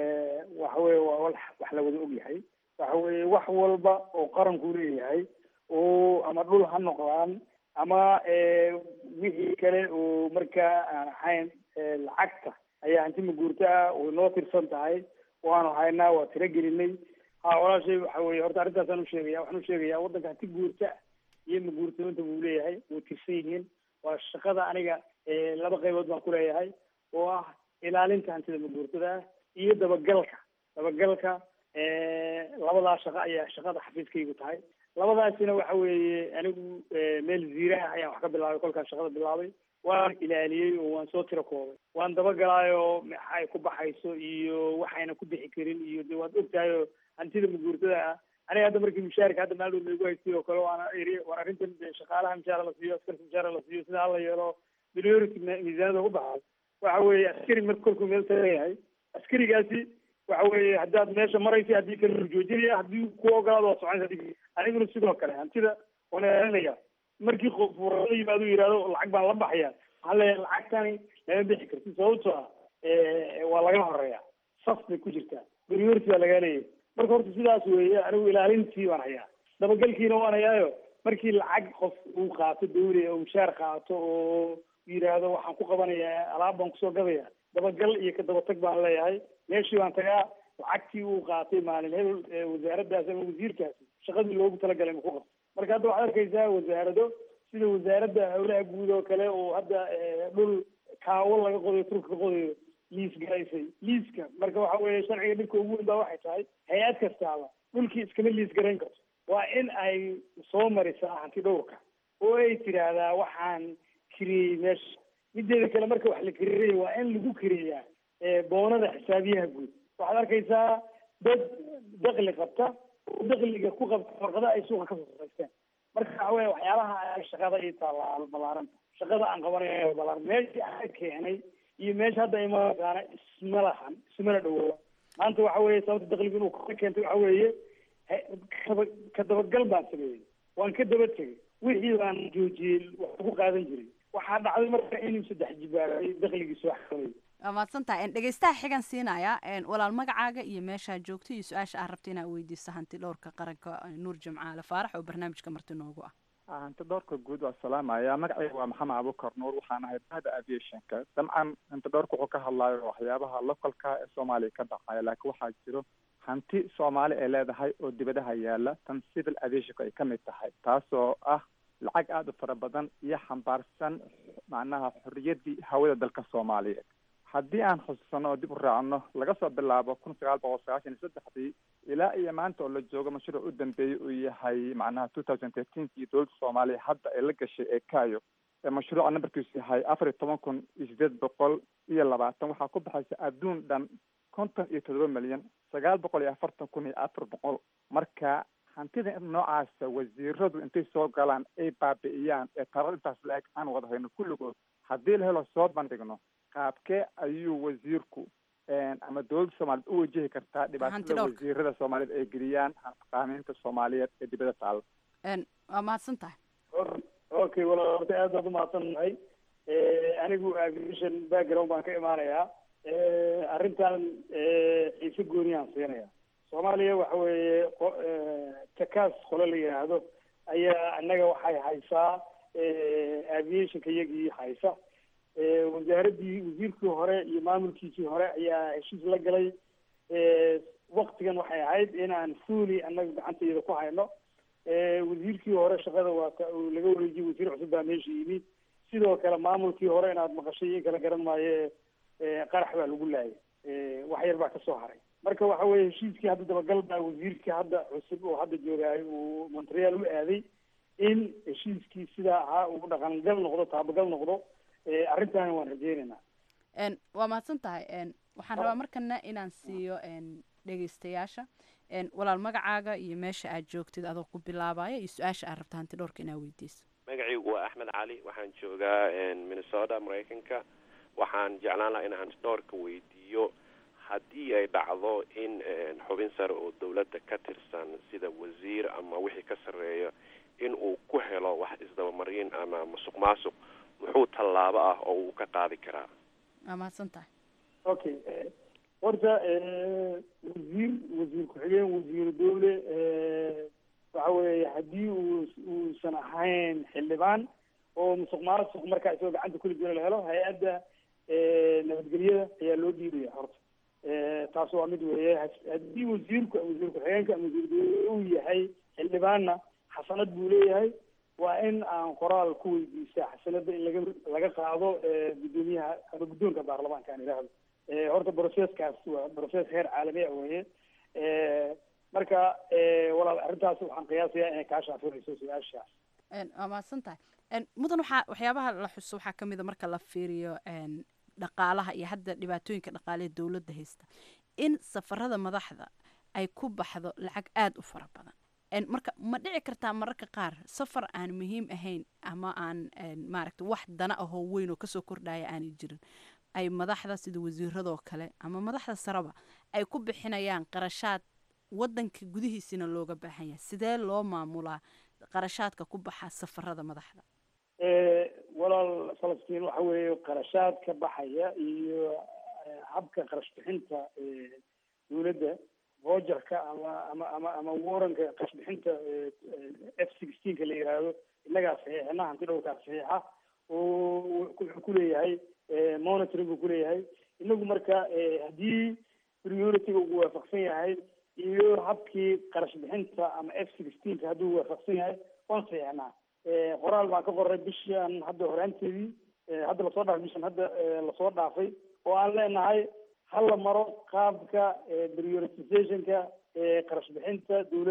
waxa weye waa wax wax la wada ogyahay waxa weye wax walba oo qaranku leeyahay oo ama dhul ha noqdaan ama wixii kale oo markaa aan ahayn lacagta ayaa hanti maguurto ah way noo tirsan tahay waanu haynaa waa tiro gelinay ha walaashay waxa weye horta arrintaasaan usheegaya waxaan usheegayaa waddanka hanti guurta iyo maguurtooyinta buu leeyahay way tirsan yihiin waa shaqada aniga laba qaybood baan ku leeyahay oo ah ilaalinta hantida maguurtada ah iyo dabagalka dabagalka labadaa shaqo ayaa shaqada xafiiskaygu tahay labadaasina waxa weeye anigu meel ziiraha ayaan wax ka bilaabay kolkaan shaqada bilaabay waan ilaaliyey oo waan soo tiro koobay waan dabagalaayoo maxay ku baxayso iyo waxayna ku bixi karin iyo de waad ogtahay oo hantida maguurtada ah aniga hadda markii mushaarka hadda maaldow laygu haystay oo kale waana iri war arrintan shaqaalaha mushaara la siiyo askarka mushaara la siiyo sida hala yeelo priority miisaanada ku baxay waxa weeye askari marka kolkuu meel tagayahay askarigaasi waxa weeye haddaad meesha maraysa haddii kale joojinaya haddii ku ogolaado waa soconaysa aniguna sidoo kale hantida waan ilaalinaya markii qof la yimaado yihahdo lacag baan la baxaya waxaan leeyahay lacagtani lama bixi karti sababtoo ah waa laga horeeya saf bay ku jirtaa priority baa lagaa leeyahay marka horta sidaas weeye anigu ilaalintii waan hayaa dabagalkiina waan hayaayo markii lacag qof uu qaato dawli oo mushaar qaato oo yidhaahdo waxaan ku qabanayaa alaab baan kusoo gadaya dabagal iyo ka dabatag baan leeyahay meeshii baan tagaa lacagtii uu qaatay maalin hebel wasaaraddaas ama wasiirkaasi shaqadii loogu talagalay ma ku qabto marka hadda waxaad arkaysaa wasaarado sida wasaaradda howlaha guud oo kale oo hadda dhul kaawo laga qodayo turka ka qodayo liis garaysay liiska marka waxa weeye sharciga dhibka ugu weyn baa waxay tahay hay-ad kastaaba dhulkii iskama liis garayn karto waa in ay soo marisaa hanti dhowrka oo ay tidhaahdaa waxaan kiriyey meesha mideeda kale marka wax la kiriiraya waa in lagu kiriyaa boonada xisaabiyaha guud waxaad arkaysaa dad dakli qabta oo dakliga ku qabta warqada ay suuqa kasoo saraysteen marka waxa weya waxyaalaha shaqada ii taalla ballaaranta shaqada aan qabanayo balaaran meeshii aan keenay iyo meesha hadda imakaana isma lahan ismana dhawooba maanta waxa weeye sababta dakliga inuu ka keentay waxa weeye kaba ka dabagal baan sameeyey waan ka daba tegay wixii baan joojiyey wax ku qaadan jiray waxaa dhacday marka inuu saddex jibaaray dakligiisa wax qabay waa mahadsan tahay dhegeystaha xigan siinaya walaal magacaaga iyo meeshaa joogto iyo su-aasha aad rabta inaad weydiiso hanti dhowrka qaranka nuur jimcaale faarax oo barnaamijka marti noogu ah hanti dhowrka guud waa salaamaya magacayga waa maxamed abukar nuur waxaan ahay bahda aviationka dabcan hanti dhowrka wuxuu ka hadlayo waxyaabaha localka ee soomaaliya ka dhacaya laakiin waxaa jiro hanti soomaali ay leedahay oo dibadaha yaala tan civil aviationka ay ka mid tahay taasoo ah lacag aada u fara badan iyo xambaarsan macnaha xorriyaddii hawada dalka soomaaliyeed haddii aan xusuusano oo dib u raacno laga soo bilaabo kun sagaal boqol sagaashan iyo saddexdii ilaa iyo maanta oo la joogo mashruuc u dambeeyey uu yahay macnaha two thousand thirteenkii dowladda soomaaliya hadda ay la gashay ee kayo ee mashruuca nambarkiisu yahay afar iyo toban kun iyo sideed boqol iyo labaatan waxaa ku baxaysa adduun dhan konton iyo toddoba milyan sagaal boqol iyo afartan kun iyo afar boqol marka hantida noocaasa wasiiradu intay soo galaan ay baabi'iyaan ee tarar intaas la-eg aan wada hayno kulligood haddii la helo soo bandhigno qaabkee ayuu wasiirku ama dowladda soomaaliyeed u wajihi kartaa dhibaatada wasiirada soomaaliyeed ay geliyaan qaamiinta soomaaliyeed ee dibada taalla waa mahadsan tahay okay walaal horta aad baad umahadsan nahay anigu aviation background baan ka imaanayaa arrintan xiise gooniyaan siinaya soomaaliya waxa weeye takaas qole la yidhaahdo ayaa annaga waxay haysaa aviationka iyagii haysa wasaaraddii wasiirkii hore iyo maamulkiisii hore ayaa heshiis la galay waktigan waxay ahayd inaan fuuli annaga gacantayada ku hayno wasiirkii hore shaqada waa uu laga wareejiyey wasiir cusub baa meesha yimid sidoo kale maamulkii hore inaad maqashay in kala garan maayo qarax baa lagu laayay wax yar baa kasoo haray marka waxa weye heshiiskii hadda dabagal baa wasiirkii hadda cusub oo hadda joogaayo uu montreal u aaday in heshiiskii sidaa ahaa uu dhaqangal noqdo taabagal noqdo arrintaani waan rajeynaynaa waa mahadsan tahay waxaan rabaa markana inaan siiyo dhegeystayaasha walaal magacaaga iyo meesha aad joogtid adoo ku bilaabaya iyo su-aasha aad rabta hanti dhowrka inaad weydiiso magacaygu waa axmed cali waxaan joogaa minnesota maraykanka waxaan jeclaan lahaa in hanti dhowrka weydiiyo haddii ay dhacdo in xubin sare oo dowladda ka tirsan sida wasiir ama wixii ka sarreeya in uu ku helo wax isdabamarin ama musuq maasuq muxuu tallaabo ah oo uu ka qaadi karaa waa mahadsan tahay okay horta wasiir wasiir ku-xigeen wasiiru dowle waxa weeye haddii uu uusan ahayn xildhibaan oo musuq maasuq markaa isagoo gacanta kuli jiro la helo hay-adda nabadgelyada ayaa loo dhiibaya horta taas waa mid weeye haddii wasiirku wasiir ku-xigeenka ama wasiir dowle uu yahay xildhibaanna xasanad buu leeyahay waa in aan qoraal ku weydiisa xasanada in laga laga qaado guddoomiyaha ama guddoonka baarlamaanka aan idhaahdo horta broceskaas waa broces heer caalami ah weeye marka walaal arrintaas waxaan qiyaasayaa inay kaa shaafinayso su-aashaas waa mahadsan tahay mudan waxaa waxyaabaha la xuso waxaa ka mid a marka la fiiriyo dhaqaalaha iyo hadda dhibaatooyinka dhaqaalehe dowladda haysta in safarada madaxda ay ku baxdo lacag aada u fara badan marka ma dhici kartaa mararka qaar safar aan muhiim ahayn ama aan maaragta wax dana ahoo weyn oo kasoo kordhaya aanay jirin ay madaxda sida wasiiradoo kale ama madaxda sareba ay ku bixinayaan qarashaad wadanka gudihiisina looga baahan yahay sidee loo maamulaa qarashaadka ku baxa safarada madaxda walaal falastiin waxa weeye qarashaad ka baxaya iyo habka qarash bixinta dowladda vogerka ama ama ama ama waranka qarash bixinta f sixteenka la yihahdo innagaa saxiixina hanti dhowrkaa saxiixa oo wuxuu kuleeyahay monitoring buu kuleeyahay inagu marka haddii priority-ga uu waafaqsan yahay iyo habkii qarash bixinta ama f sixteenka hadduu waafaqsan yahay waan saxiixnaa qoraal baan ka qoray bishan hadda horaanteedii hadda lasoo dhaafay bishan hadda lasoo dhaafay oo aan leenahay hala maro qaabka prioritizationka qarash bixinta dowladda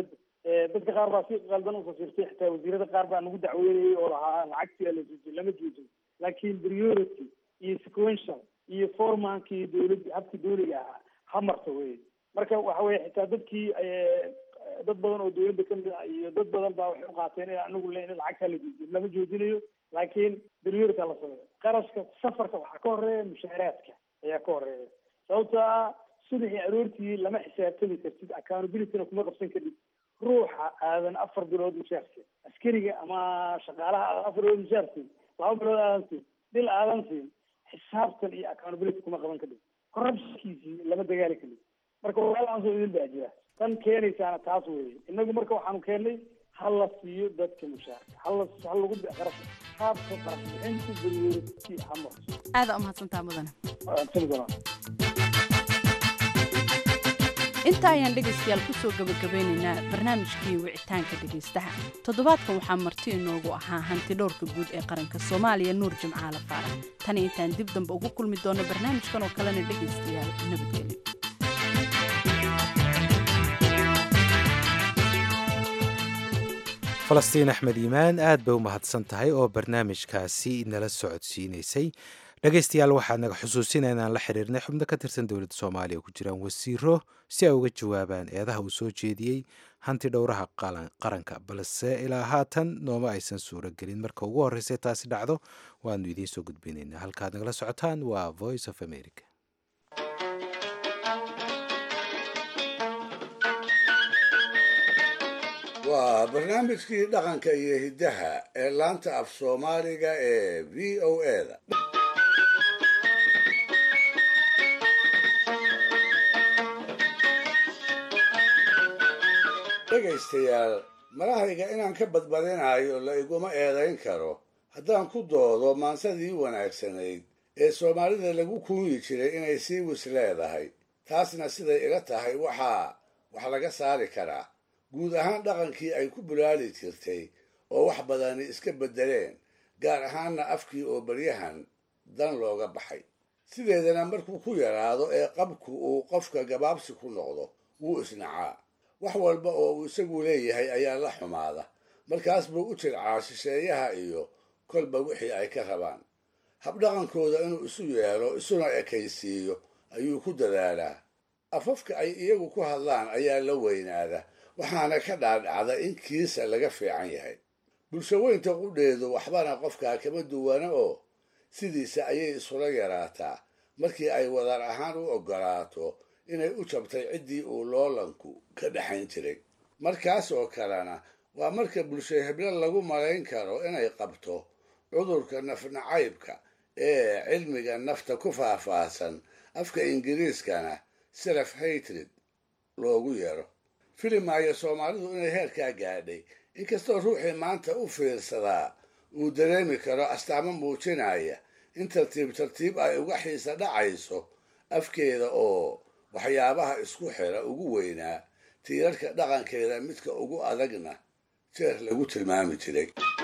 dadka qaar baa si qaldan u fasirtay xitaa wasiirada qaar baa nagu dacweynayay oo lahaa lacagtii ala joojiyay lama joojin laakiin priority iyo sequential iyo formanka iyo dowladda habka dowliga ahaa ha marto wey marka waxa weye xitaa dadkii dad badan oo dowladda kamid ah iyo dad badan baa waxay u qaateen in anagu le in lacagtaa la joojiyo lama joojinayo laakiin priority la sameeyo qarashka safarka waxaa ka horeeya mushaaraadka ayaa ka horeeya sababto ah subaxii aroortii lama xisaabtami kartid accountabilityna kuma qabsan kadib ruuxa aadan afar bilood mushaarsiin askariga ama shaqaalaha aadan afar bilood mushaarsiin laba bilood aadan siin bil aadan siin xisaabtan iyo accountability kuma qaban kadib corruptionkiisii lama dagaali kadib marka walaalahaasoo idin baa jira tan keenaysaana taas weeye inagu marka waxaanu keennay ha la siiyo dadka mushaarka hala ha lagu qarash qaabka qarash bixinta priority ha marto aada umahadsantaa mudane sanadana intaa ayaan dhegaystayaal kusoo gabagabeynaynaa barnaamijkii wicitaanka dhegaystaha toddobaadkan waxaa marti inoogu ahaa hanti dhowrka guud ee qaranka soomaaliya nuur jimcaale faarax tani intaan dib dambe ugu kulmi doono barnaamijkan oo kalena dhegaystayaal nabadgelyo falastiin axmed iimaan aad bay u mahadsan tahay oo barnaamijkaasi nala socodsiinaysay dhegaystayaal waxaad naga xusuusinaa inaan la xiriirnay xubno ka tirsan dowladda soomaaliya ku jiraan wasiiro si ay uga jawaabaan eedaha uu soo jeediyey hanti dhowraha qaranka balse ilaa haatan nooma aysan suuro gelin marka ugu horreysay taasi dhacdo waanu idiin soo gudbinaynaa halkaad nagala socotaan waa voice of america waa barnaamijkii dhaqanka iyo hiddaha ee laanta af soomaaliga ee v o a da dhegaystayaal marahayga inaan ka badbadinayo la iguma eedayn karo haddaan ku doodo maansadii wanaagsanayd ee soomaalida lagu kuuyi jiray inay sii wis leedahay taasna siday ila tahay waxaa wax laga saari karaa guud ahaan dhaqankii ay ku bulaali jirtay oo wax badani iska beddeleen gaar ahaanna afkii oo baryahan dan looga baxay sideedana markuu ku yaraado ee qabku uu qofka gabaabsi ku noqdo wuu isnacaa wax walba oo uu isagu leeyahay ayaa la xumaada markaas buu u jircaa shisheeyaha iyo kolba wixii ay ka rabaan habdhaqankooda inuu isu yeelo isuna ekaysiiyo ayuu ku dadaalaa afafka ay iyagu ku hadlaan ayaa la weynaada waxaana ka dhaadhacda in kiisa laga fiican yahay bulshaweynta qudheedu waxbana qofkaa kama duwana oo sidiisa ayay isula yaraataa markii ay wadar ahaan u oggolaato inay u jabtay ciddii uu loolanku ka dhexayn jiray markaas oo kalena waa marka bulsho heblo lagu malayn karo inay qabto cudurka nafnacaybka ee cilmiga nafta ku faahfaahsan afka ingiriiskana self hatred loogu yeero filimaayo soomaalidu inay heerkaa gaadhay inkastoo ruuxii maanta u fiirsadaa uu dareemi karo astaamo muujinaya in tartiib tartiib ay uga xiisa dhacayso afkeeda oo waxyaabaha isku xira ugu weynaa tiirarka dhaqankeeda midka ugu adagna jeer lagu tilmaami jiray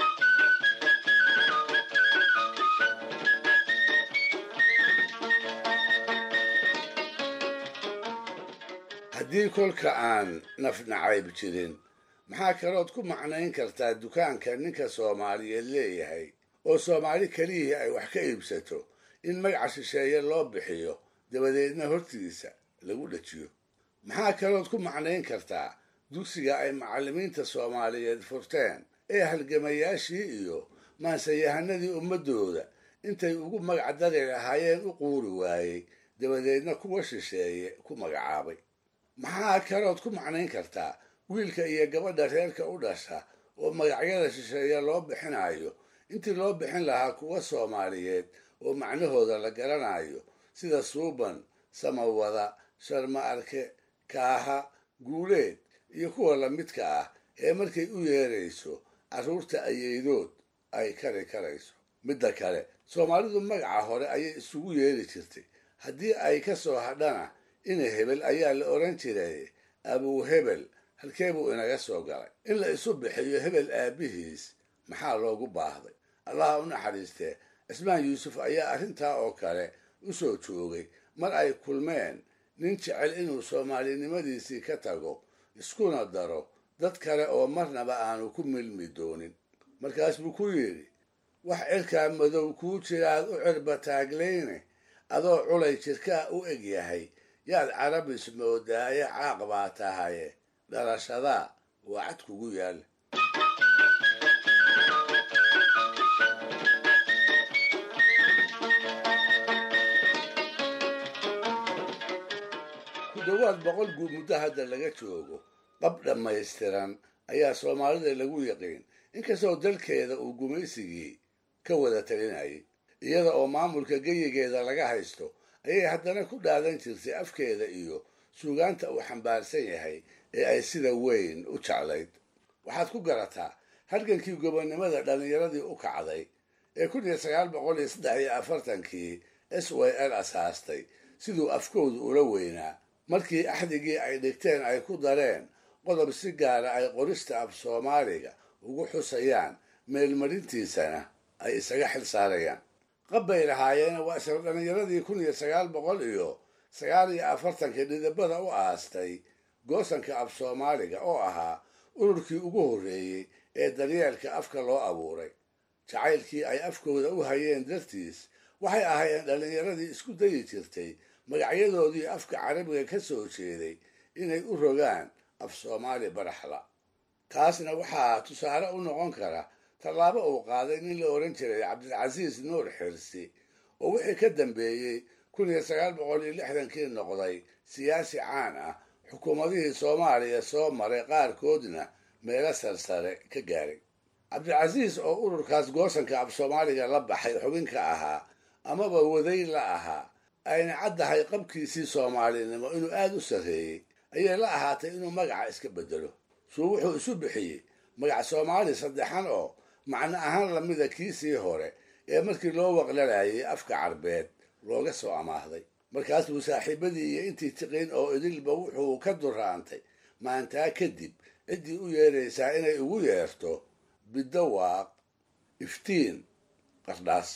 haddii kolka aan nafnacayb jirin maxaa kalood ku macnayn kartaa dukaanka ninka soomaaliyeed leeyahay oo soomaali keliyihii ay wax ka iibsato in magaca shisheeye loo bixiyo dabadeedna hortiisa lagu dhajiyo maxaa kalood ku macnayn kartaa dugsiga ay macallimiinta soomaaliyeed furteen ee halgamayaashii iyo maansayahanadii ummaddooda intay ugu magac dari lahaayeen u quuri waayey dabadeedna kuwa shisheeye ku magacaabay maxaa kalood ku macnayn kartaa wiilka iyo gabadha reerka u dhasha oo magacyada shisheeye loo bixinayo intii loo bixin lahaa kuwa soomaaliyeed oo macnahooda la garanayo sida suuban samawada sharma arke kaaha guuleed iyo kuwa lamidka ah ee markay u yeerayso carruurta ayeydood ay kari karayso midda kale soomaalidu magaca hore ayay isugu yeeri jirtay haddii ay ka soo hadhana ina hebel ayaa la odhan jiray abuu hebel halkee buu inaga soo galay in la isu bixiyo hebel aabbihiis maxaa loogu baahday allaha u naxariistee cismaan yuusuf ayaa arrintaa oo kale u soo joogay mar ay kulmeen nin jecel inuu soomaalinimadiisii ka tago iskuna daro dad kale oo marnaba aanu ku milmi doonin markaas buu ku yidhi wax cirkaa madow kuu jiraad u cirba taagleyne adoo culay jirkaa u eg yahay yaad carabis moodaaye caaq baa tahaye dhalashadaa waa cad kugu yaal ku dhowaad boqol guud muddo hadda laga joogo qab dhammaystiran ayaa soomaalida lagu yaqiin inkastoo dalkeeda uu gumaysigii ka wada talinayay iyada oo maamulka geyigeeda laga haysto ayay haddana ku dhaadan jirtay afkeeda iyo suugaanta uu xambaarsan yahay ee ay sida weyn u jeclayd waxaad ku garataa halgankii gobonnimada dhallinyaradii u kacday ee kun iyo sagaal boqol iyo saddex iyo afartankii s y l asaastay siduu afkoodu ula weynaa markii axdigii ay dhigteen ay ku dareen qodob si gaara ay qorista af soomaaliga ugu xusayaan meelmarintiisana ay isaga xil saarayaan qab bay lahaayeen waa isla dhallinyaradii kun iyo sagaal boqol iyo sagaal iyo afartankii dhidibada u aastay goosanka af soomaaliga oo ahaa ururkii ugu horreeyey ee daryeelka afka loo abuuray jacaylkii ay afkooda u hayeen dartiis waxay ahaayeen dhallinyaradii isku dayi jirtay magacyadoodii afka carabiga ka soo jeeday inay u rogaan af soomaali baraxla taasna waxaa tusaale u noqon kara tallaabo uu qaaday nin la ohan jiray cabdilcasiis nuur xirsi oo wixii ka dambeeyey kun iyo sagaal boqol iyo lixdankii noqday siyaasi caan ah xukuumadihii soomaaliya soo maray qaarkoodna meelo sarsare ka gaaray cabdilcasiis oo ururkaas goosanka af soomaaliga la baxay xubin ka ahaa amaba waday la ahaa ayna caddahay qabkiisii soomaalinimo inuu aada u sarreeyey ayay la ahaatay inuu magaca iska beddelo suu wuxuu isu bixiyey magac soomaali saddexan oo macno ahaan lamida kiisii hore ee markii loo waqlalayay afka carbeed looga soo amaahday markaas buu saaxiibadii iyo intii tiqin oo idilba wuxuu ka duraantay maantaa kadib ciddii u yeeraysaa inay ugu yeerto bidawaaq iftiin qardhaas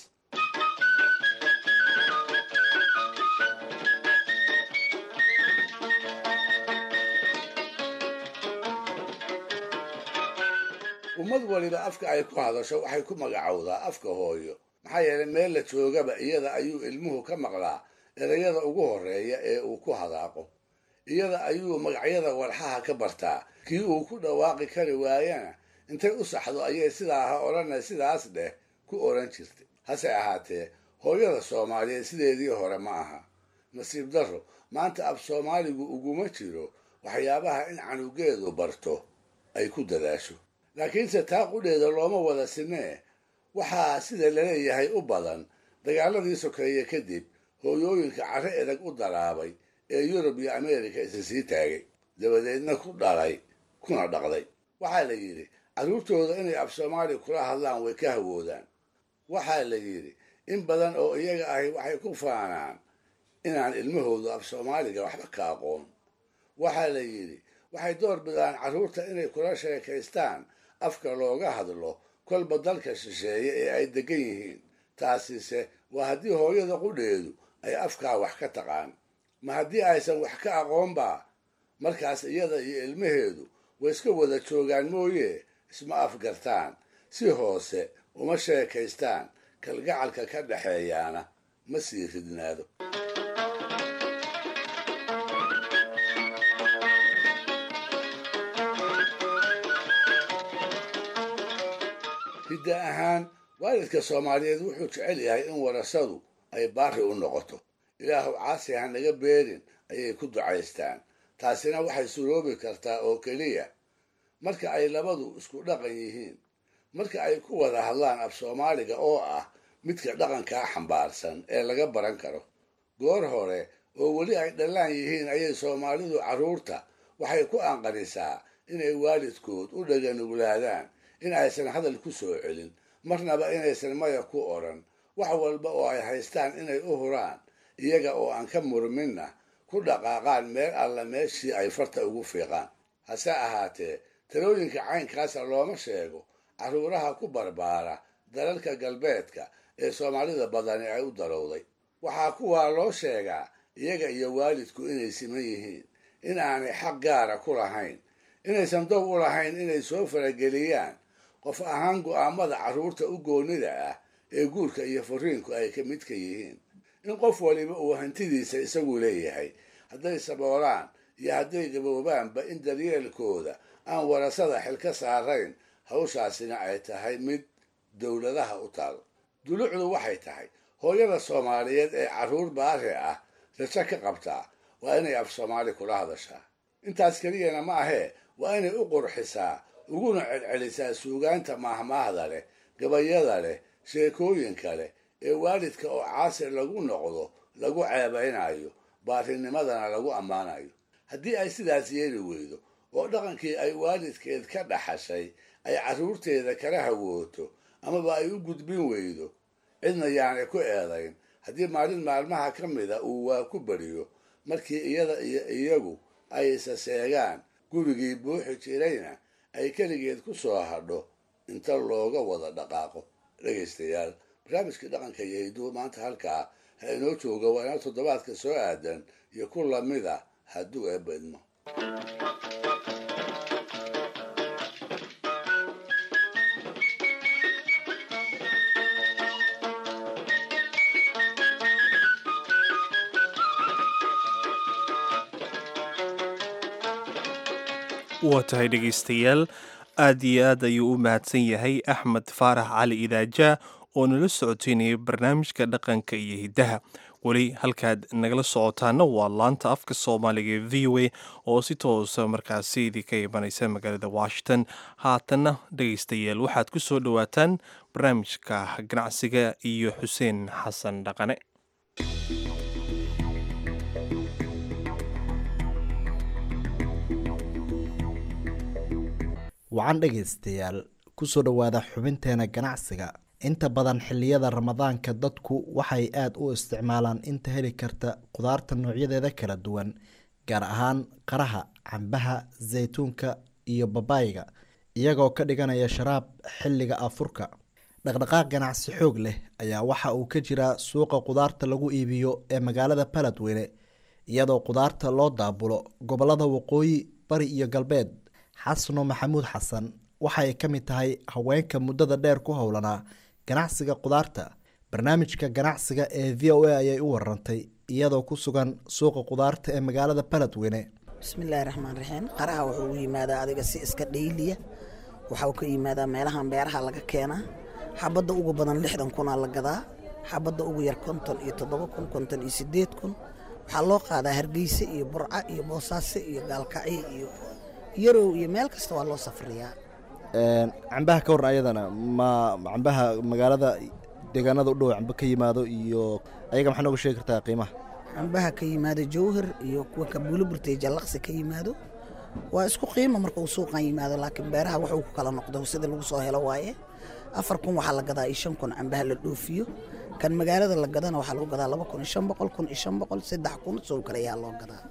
ummad waliba afka ay ku hadasho waxay ku magacowdaa afka hooyo maxaa yeelay meel la joogaba iyada ayuu ilmuhu ka maqlaa erayada ugu horreeya ee uu ku hadaaqo iyada ayuu magacyada walxaha ka bartaa kii uu ku dhawaaqi kari waayana intay u saxdo ayay sidaa ha odhanay sidaas dheh ku odhan jirtay hase ahaatee hooyada soomaaliyeed sideedii hore ma aha nasiib darro maanta af soomaaligu uguma jiro waxyaabaha in canugeedu barto ay ku dadaasho laakiinse taa qudheeda looma wada sinee waxaa sida laleeyahay u badan dagaaladii sokeeye kadib hooyooyinka carre edag u daraabay ee yurub iyo ameerika isa sii taagay dabadeedna ku dhalay kuna dhaqday waxaa la yidhi carruurtooda inay af soomaali kula hadlaan way ka hawoodaan waxaa la yidhi in badan oo iyaga ahi waxay ku faanaan inaan ilmahoodu af soomaaliga waxba ka aqoon waxaa la yidhi waxay door bidaan carruurta inay kula sheekaystaan afka looga hadlo kolba dalka shisheeye ee ay degan yihiin taasise waa haddii hooyada qudheedu ay afkaa wax ka taqaan ma haddii aysan wax ka aqoonba markaas iyada iyo ilmaheedu way iska wada joogaan mooye isma afgartaan si hoose uma sheekaystaan kalgacalka ka dhexeeyaana ma sii ridnaado hidda ahaan waalidka soomaaliyeed wuxuu jecel yahay in warasadu ay baari u noqoto ilaahu caasi ha naga beerin ayay ku ducaystaan taasina waxay suroobi kartaa oo keliya marka ay labadu isku dhaqan yihiin marka ay ku wada hadlaan af soomaaliga oo ah midka dhaqankaa xambaarsan ee laga baran karo goor hore oo weli ay dhallaan yihiin ayay soomaalidu carruurta waxay ku anqarisaa inay waalidkood u dhaganuglaadaan in aysan hadal ku soo celin marnaba inaysan maya ku odhan wax walba oo ay haystaan inay u huraan iyaga oo aan ka murminna ku dhaqaaqaan meel alla meeshii ay farta ugu fiiqaan hase ahaatee talooyinka caynkaasa looma sheego carruuraha ku barbaara dalalka galbeedka ee soomaalida badani ay u darowday waxaa kuwaa loo sheegaa iyaga iyo waalidku inay siman yihiin in aanay xaq gaara ku lahayn inaysan dow u lahayn inay soo farageliyaan qof ahaan go'aamada carruurta u goonnida ah ee guurka iyo fariinku ay ka midka yihiin in qof waliba uu hantidiisa isagu leeyahay hadday saboolaan iyo hadday gaboobaanba in daryeelkooda aan warasada xil ka saarayn hawshaasina ay tahay mid dowladaha u taal dulucdu waxay tahay hooyada soomaaliyeed ee carruur baare ah rajo ka qabtaa waa inay af soomaali kula hadashaa intaas keliyana ma ahee waa inay u qurxisaa uguna celcelisaa suugaanta maahmaahda leh gabayada leh sheekooyinka leh ee waalidka oo caasir lagu noqdo lagu ceebaynayo baarinimadana lagu ammaanayo haddii ay sidaas yeeli weydo oo dhaqankii ay waalidkeed ka dhaxashay ay carruurteeda kala hawooto amaba ay u gudbin weydo cidna yaanay ku eedayn haddii maalin maalmaha ka mida uu waa ku beriyo markii iyada iyo iyagu ay isa seegaan gurigii buuxi jirayna ay keligeed ku soo hadho inta looga wada dhaqaaqo dhegaystayaal barnaamijkii dhaqanka iyo hidduu maanta halkaa ha inoo jooga waa inoo toddobaadka soo aadan iyo ku lamida hadduu eebedmo waa tahay dhegaystayaal aad iyo aad ayuu u mahadsan yahay axmed faarax cali idaajaa oo nala socoteynaya barnaamijka dhaqanka iyo hiddaha weli halkaad nagala socotaana waa laanta afka soomaaliga ee v o a oo si toosa markaasi idinka imanaysa magaalada washington haatanna dhegaystayaal waxaad ku soo dhowaataan barnaamijka ganacsiga iyo xuseen xasan dhaqane wacan dhegaystayaal kusoo dhowaada xubinteena ganacsiga inta badan xilliyada ramadaanka dadku waxay aada u isticmaalaan inta heli karta qudaarta noocyadeeda kala duwan gaar ahaan qaraha cambaha saytuunka iyo babaayga iyagoo ka dhiganaya sharaab xilliga afurka dhaqdhaqaaq ganacsi xoog leh ayaa waxa uu ka jiraa suuqa qudaarta lagu iibiyo ee magaalada baladweyne iyadoo qudaarta loo daabulo gobolada waqooyi bari iyo galbeed xasano maxamuud xasan waxay ka mid tahay haweenka muddada dheer ku howlanaa ganacsiga qudaarta barnaamijka ganacsiga ee v o a ayay u warantay iyadoo ku sugan suuqa qudaarta ee magaalada baladweyne bismillaahi raxmaan raxiim qaraha wuxuu u yimaadaa adiga si iska dhayliya waxau ka yimaadaa meelahan beeraha laga keenaa xabadda ugu badan lixdan kunaa la gadaa xabadda ugu yar konton iyo toddoba kun konton iyo sideed kun waxaa loo qaadaa hargeyse iyo burca iyo boosaaso iyo gaalkacyo iyo yarow iyo meel kasta waa loo safriyaa cambaha ka waran ayadana ma cambaha magaalada deegaanada u dhow cambe ka yimaado iyo ayaga maxaa nooga sheegi kartaa qiimaha cambaha ka yimaado jawhar iyo kuwa kabuuliburtay jallaqsi ka yimaado waa isku qiimo marka uu suuqan yimaado laakiin beeraha wuxuu ku kala noqdo sida lagu soo helo waaye afar kun waxaa la gadaa iyo shan kun cambaha la dhoofiyo kan magaalada la gadana waxaa lagu gadaa laba kun iyo shan boqol kun iyo shan boqol saddex kun soo kale ayaa loo gadaa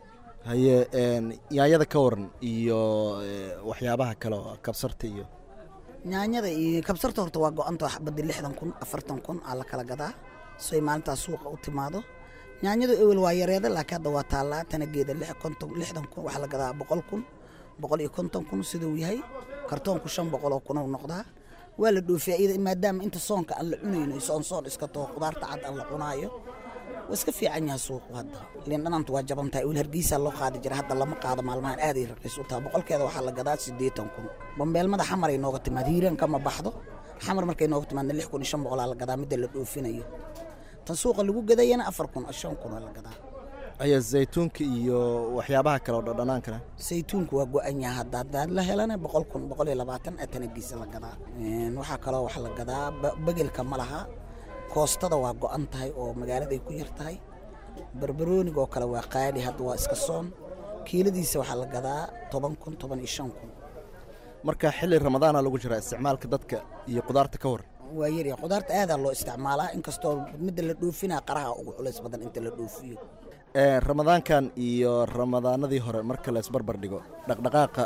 haye yaanyada ka waran iyo waxyaabaha kale oo kabsarta iyo yaanyada iyo kabsarta horta waa go-anta xabadii lixdan kun afartan kun aa la kala gadaa soy maalintaas suuqa u timaado yaanyadu ewel waa yareeda laakiin hadda waa taallaa tanageeda konton lixdan kun waxaa la gadaa boqol kun boqol iyo konton kun siduu yahay kartoonku shan boqol oo kun uu noqdaa waa la dhoofiyaa iyada maadaama inta soonka aan la cunayno soon soon iska taho qudaarta cad aan la cunaayo waa iska fiican yahay suuqu hadda liin dhanaanta waa jaban tahay ewel hargeysaa loo qaadi jira hadda lama qaado maalmahan aaday raqiis u tahay boqolkeeda waxaa la gadaa siddeetan kun bambeelmada xamar ay nooga timaad hiiraan kama baxdo xamar markay nooga timaadna lix kun iyo shan boqolaa la gadaa midda la dhoofinayo tan suuqa lagu gadayana afar kun shan kun oo la gadaa aya zaytuunka iyo waxyaabaha kale oo dhadhanaankana saytuunku waa go-an yahay hadda haddaad la helana boqol kun boqol iyo labaatan atanagiisa la gadaa waxaa kaloo wax la gadaa begelka ma laha koostada waa go-an tahay oo magaaladay ku yar tahay barbarooniga oo kale waa qaali hadda waa iska soon kiiladiisa waxaa la gadaa toban kun toban iyo shan kun marka xilli ramadaana lagu jiraa isticmaalka dadka iyo qudaarta ka waran waa yarya qudaarta aadaa loo isticmaalaa inkastoo midda la dhoofinaa qaraha ugu culays badan inta la dhoofiyo ramadaankan iyo ramadaanadii hore marka la isbarbar dhigo dhaqdhaqaaqa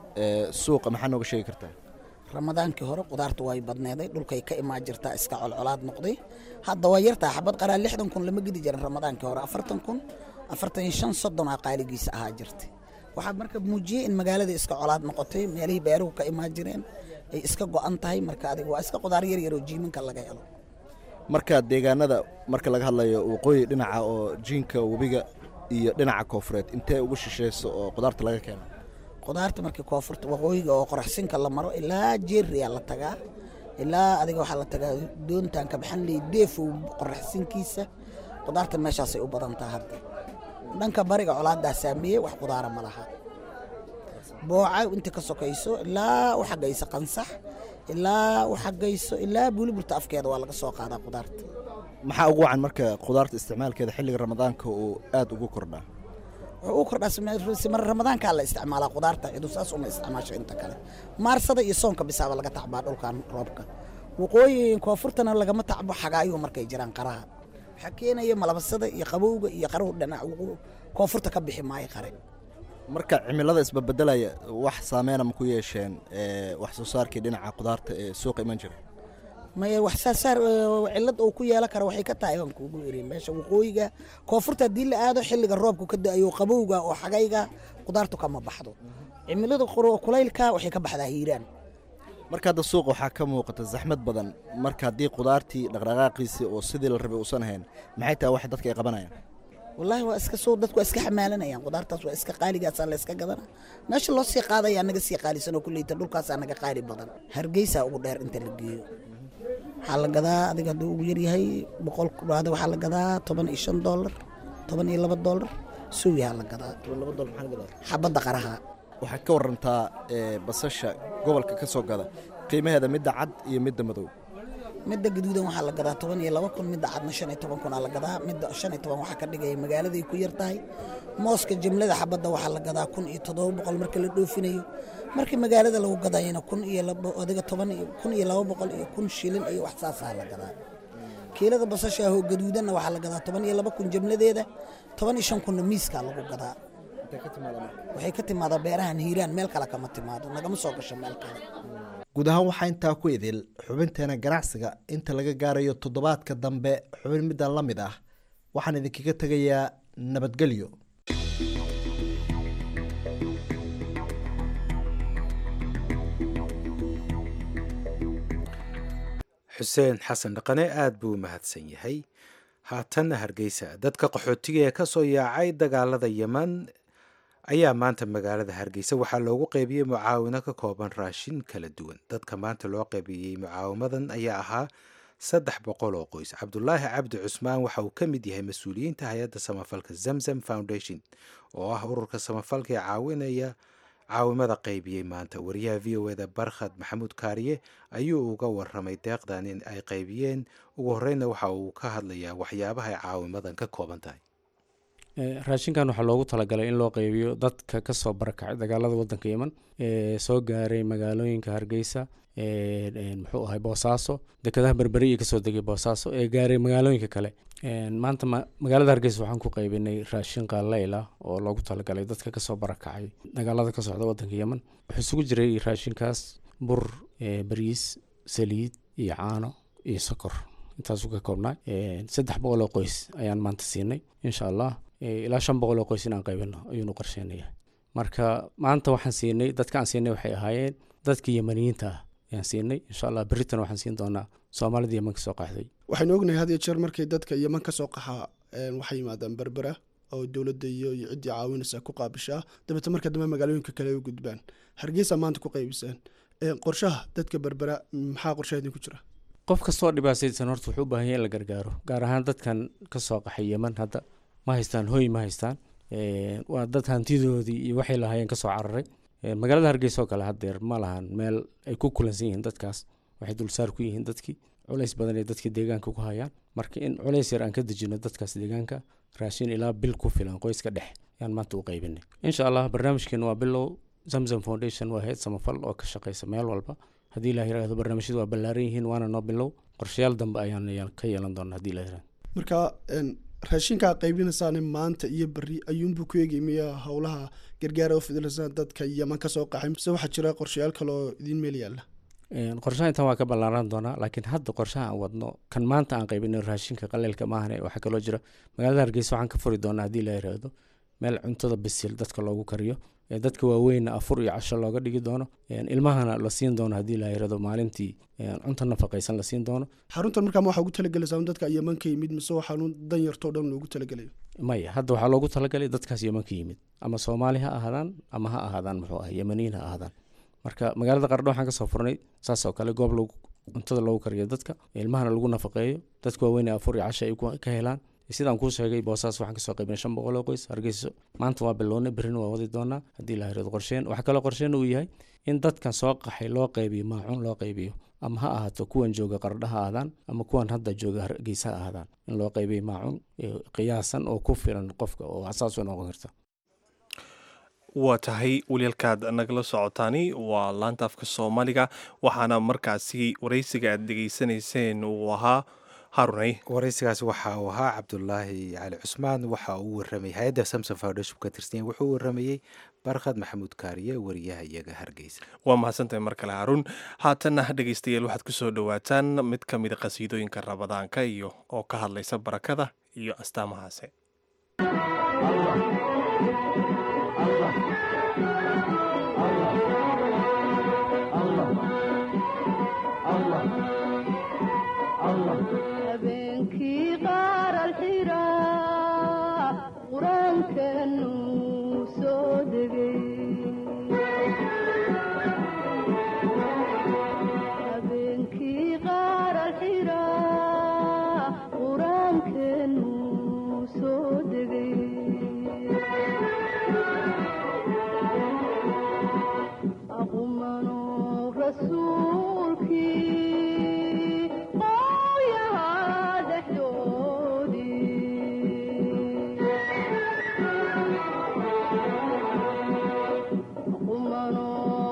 suuqa maxaa nooga sheegi kartaa ramadaankii hore qudaarta way badneeday dhulkay ka imaan jirtaa iska colcolaad noqday hadda waa yartaa xabad qaraa lixdan kun lama gedi jirin ramadaankii hore afartan kun afartan iyo shan soddon aa qaaligiisa ahaa jirtay waxaa marka muujiyey in magaalada iska colaad noqotay meelihii beeruhu ka imaan jireen ay iska go-an tahay marka adiga waa iska qudaar yar yar oo jiimanka laga helo marka deegaanada marka laga hadlayo waqooyi dhinaca oo jiinka webiga iyo dhinaca koofureed intee ugu shisheyso oo qudaarta laga keeno qudaarta markii koonfurta waqooyiga oo qoraxsinka la maro ilaa jeeriyaa la tagaa ilaa adiga waxaa la tagaa doontaan ka baxan ley deefow qoraxsinkiisa qudaarta meeshaasay u badan taha hadda dhanka bariga colaadaa saameeyey wax qudaara ma laha booca inta ka sokayso ilaa u xagayso qansax ilaa u xagayso ilaa buuliburta afkeeda waa laga soo qaadaa qudaarta maxaa ugu wacan marka qudaarta isticmaalkeeda xilliga ramadaanka uu aada ugu kordhaa wuxuu u kordhaa simar ramadaankaa la isticmaalaa qudaarta cidu saas uma isticmaasho inta kale maarsada iyo soonka bisaaba laga tacbaa dhulkan roobka waqooyi koonfurtana lagama tacbo xagaayo markay jiraan qaraha waxaa keenaya malabasada iyo qabowga iyo qaruhu dhinac koonfurta ka bixi maayo qare marka cimilada isbabedelaya wax saameyna ma ku yeesheen wax soo saarkii dhinaca qudaarta ee suuqa iman jira maya wax saasaar cilad uu ku yeelan kara waxay ka tahay waan kuugu iri meesha waqooyiga koonfurta haddii la aado xilliga roobku ka da-ayo qabowga oo xagayga qudaartu kama baxdo cimilada kulaylka waxay ka baxdaa hiiraan marka hadda suuqa waxaa ka muuqata zaxmad badan marka haddii qudaartii dhaqdhaqaaqiisii oo sidii la rabay uusan ahayn maxay tahay wax dadka ay qabanayaan wallaahi waa iska soo dadku waa iska xamaalanayaan qudaartaas waa iska qaaligaasaa la iska gadana meesha loo sii qaadayaa naga sii qaalisanoo kulleyta dhulkaasaa naga qaali badan hargeysaa ugu dheer inta la geeyo waxaa la gadaa adiga hadduu ugu yaryahay boqol kudhaada waxaa la gadaa toban iyo shan doolar toban iyo laba doolar suwiyaa la gadaa xabadda qaraha waxaad ka warantaa basasha gobolka ka soo gada qiimaheeda midda cad iyo midda madow midda gaduudan waxaa la gadaa toban iyo laba kun midda cadna shan iyo toban kun aa la gadaa midda shan iyo toban waxaa ka dhigaya magaaladay ku yar tahay mooska jimlada xabadda waxaa la gadaa kun iyo toddoba boqol marka la dhoofinayo markii magaalada lagu gadayana kun iyo adiga toban iyo kun iyo laba boqol iyo kun shilin iyo wax saasaa la gadaa kiilada basasha ahoo gaduudanna waxaa la gadaa toban iyo laba kun jimladeeda toban iyo shan kunna miiskaa lagu gadaa waxay ka timaadaa beerahan hiiraan meel kale kama timaado nagama soo gasho meel kale guud ahaan waxaa intaa ku idil xubinteena ganacsiga inta laga gaarayo toddobaadka dambe xubin middan la mid ah waxaan idinkaga tegayaa nabadgelyo xuseen xasan dhaqane aada buu u mahadsan yahay haatanna hargeysa dadka qaxootiga ee kasoo yaacay dagaalada yeman ayaa maanta magaalada hargeysa waxaa loogu qeybiyey mucaawino ka kooban raashin kala duwan dadka maanta loo qeybiyey mucaawimadan ayaa ahaa saddex boqol oo qoys cabdulaahi cabdi cusmaan waxa uu ka mid yahay mas-uuliyiinta hay-adda samafalka zamzam foundation oo ah ururka samafalka ee caawinaya caawimada qeybiyey maanta wariyaha v o eda barkhad maxamuud kaariye ayuu uga waramay deeqdan in ay qeybiyeen ugu horeyna waxa uu ka hadlayaa waxyaabaha ay caawimadan ka kooban tahay raashinkan waxaa loogu talagalay in loo qeybiyo dadka kasoo barakacay dagaalada wadanka yeman ee soo gaaray magaalooyinka hargeysa muxuu ahay boosaaso dekedaha berberi iyo kasoo degay boosaaso ee gaaray magaalooyinka kale maanta magaalada hargeysa waxaan ku qeybinay raashin qaaleyl ah oo loogu talagalay dadka kasoo barakacay dagaalada ka socda wadanka yeman wuxuu isugu jiray raashinkaas bur bariis saliid iyo caano iyo sokor intaasuu ka koobnaa saddex boqol oo qoys ayaan maanta siinay insha allah ilaa shan boqol oo qoys inaan qaybino ayuunu qorsheynayaa marka maanta waxaan siinay dadka aan siinay waxay ahaayeen dadka yemaniyiinta ah ayaan siinay insha allah beritan waxaan siin doonaa soomaalida yeman ka soo qaxday waxaynu ognahay had iyo jeer markay dadka yeman ka soo qaxaa waxay yimaadaan berbera oo dowladda iyo iyo ciddii caawinaysa ku qaabishaa dabeete marka dambe magaalooyinka kale u gudbaan hargeysa maanta ku qaybisaan qorshaha dadka berbera maxaa qorshaha idinku jira qof kastoo dhibaataysan horta wuxuu u baahan yahay in la gargaaro gaar ahaan dadkan ka soo qaxay yeman hadda ma haystaan hoy ma haystaan waa dad hantidoodii iyo waxay lahaayeen kasoo cararay magaalada hargeysa oo kale haddeer ma lahan meel ay ku kulansan yihiin dadkaas waxay dulsaar ku yihiin dadkii culays badan ay dadkii deegaanka ku hayaan marka in culays yar aan ka dejino dadkaas deegaanka raashin ilaa bil ku filan qoyska dhex ayaan maanta u qaybinay insha allah barnaamijkeenu waa bilow zamzam foundation waa heed samafal oo ka shaqeysa meel walba haddii la yiraahdo barnaamijyadu waa ballaaran yihiin waana noo bilow qorshayaal dambe ayaan ka yeelan doona haddii la yirahdo marka raashinkaa qaybinaysaane maanta iyo beri ayuunbuu ku eegay miya howlaha gargaara oo fidilasaan dadka yeman ka soo qaxay mise waxaa jira qorshayaal kale oo idiin meel yaalla qorshaha intan waa ka ballaaran doonaa laakiin hadda qorshaha aan wadno kan maanta aan qaybino raashinka qaleelka maahane waxaa kaloo jira magaalada hargeysa waxaan ka furi doonaa haddii la yiraahdo meel cuntada bisil dadka loogu kariyo dadka waaweynna afur iyo casho looga dhigi doono ilmahana la siin doono haddii la yirahdo maalintii cunto nafaqaysan la siin doono xaruntan markaa waxaa ugu talagelaysaa dadka yeman ka yimid mise waxaanu dan yartoo dhan loogu talagelayo maya hadda waxaa loogu talagalay dadkaas yeman ka yimid ama soomaali ha ahaadaan ama ha ahaadaan muxuu ah yemaniin ha ahaadaan marka magaalada qardho waxaan kasoo furnay saas oo kale goob lagu cuntada loogu kariyo dadka ilmahana lagu nafaqeeyo dadka waaweyn afur iyo casho ay ka helaan sidaan kuu sheegay boosaas waxaan kasoo qaybnay shan boqol oo qoys hargeyso maanta waa bilownay berrina waa wadi doonaa haddii la hirado qorsheen waxaa kaloo qorsheen uu yahay in dadkan soo qaxay loo qaybiyo maacuun loo qaybiyo ama ha ahaato kuwan jooga qardha ha ahaadaan ama kuwan hadda jooga hargeysa ha ahaadaan in loo qaybiyo maacuun qiyaasan oo ku filan qofka oo asaas u noqon karta waa tahay waliyaalkaad nagala socotaani waa laanta afka soomaaliga waxaana markaasi waraysiga aad dhegaysanayseen uu ahaa harunay waraysigaas waxa uu ahaa cabdulaahi cali cusmaan waxa uu waramayay hay-adda samson foundation ka tirsan wuxuu waramayey barkhad maxamuud kaariye wariyaha iyaga hargeysa waa mahadsantahay mar kale haruun haatanna dhegaystayaal waxaad kusoo dhowaataan mid ka mida qasiidooyinka rabadaanka iyo oo ka hadlaysa barakada iyo astaamahaase habeenkii qaar alxiraa qur-aankanu soo degay habeenkii qaar alxiraa qur-aankanu soo degay aqumano rasuulkii qooyaha dhexdoodii aqumano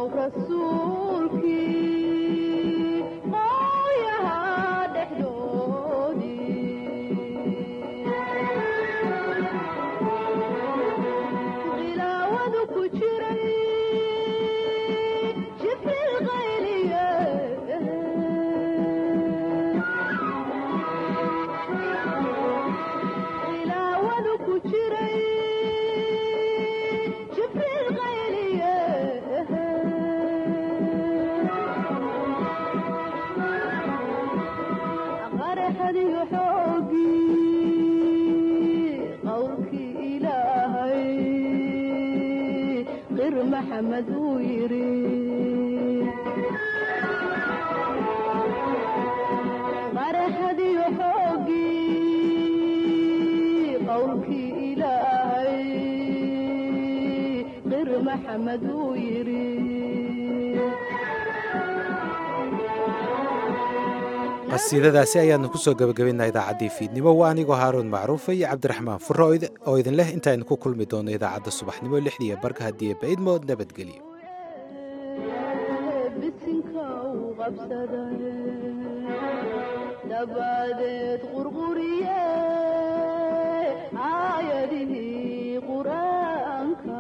rasuulkii qooyaha dhexdoodii khilaawadu ku jiray jibril qayliye khilaawadu ku jiray jibril qayliye qaraxadiyo xoogii qowlkii ilaahay qir maxamed uu yidhi qaraxadiyo xoogii qowlkii ilaahay qir maxamed uu yidhi qasiidadaasi ayaanu kusoo gabagabaynaa idaacaddii fiidnimo waa anigoo haaruun macruufa iyo cabdiraxmaan furo oo idin leh intaaynu ku kulmi doono idaacadda subaxnimo lixdiiyo barka haddii baydmood nabadgelyo bisinka u qabsaday dabadeed qurquriye aayadihii qur-aanka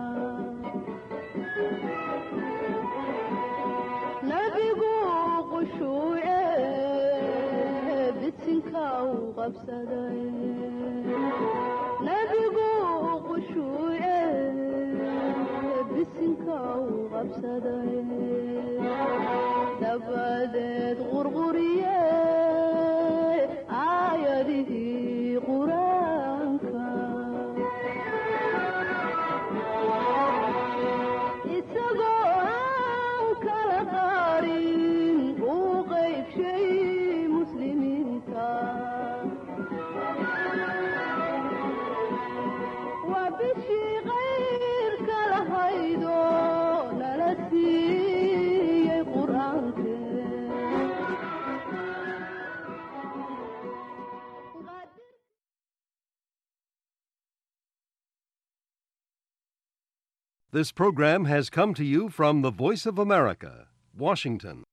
nabigu qushuuce bisinka u qabsaday nabigu qushuuce bisinka u qabsaday dabadeed qurquriye aayadihii qur-aanka isagoo aan kala qaarin uu qaybshay muslimiinta waa bishii qayrka lahaydo nala siiyey qur-aanke This program has come to you from the Voice of America, Washington.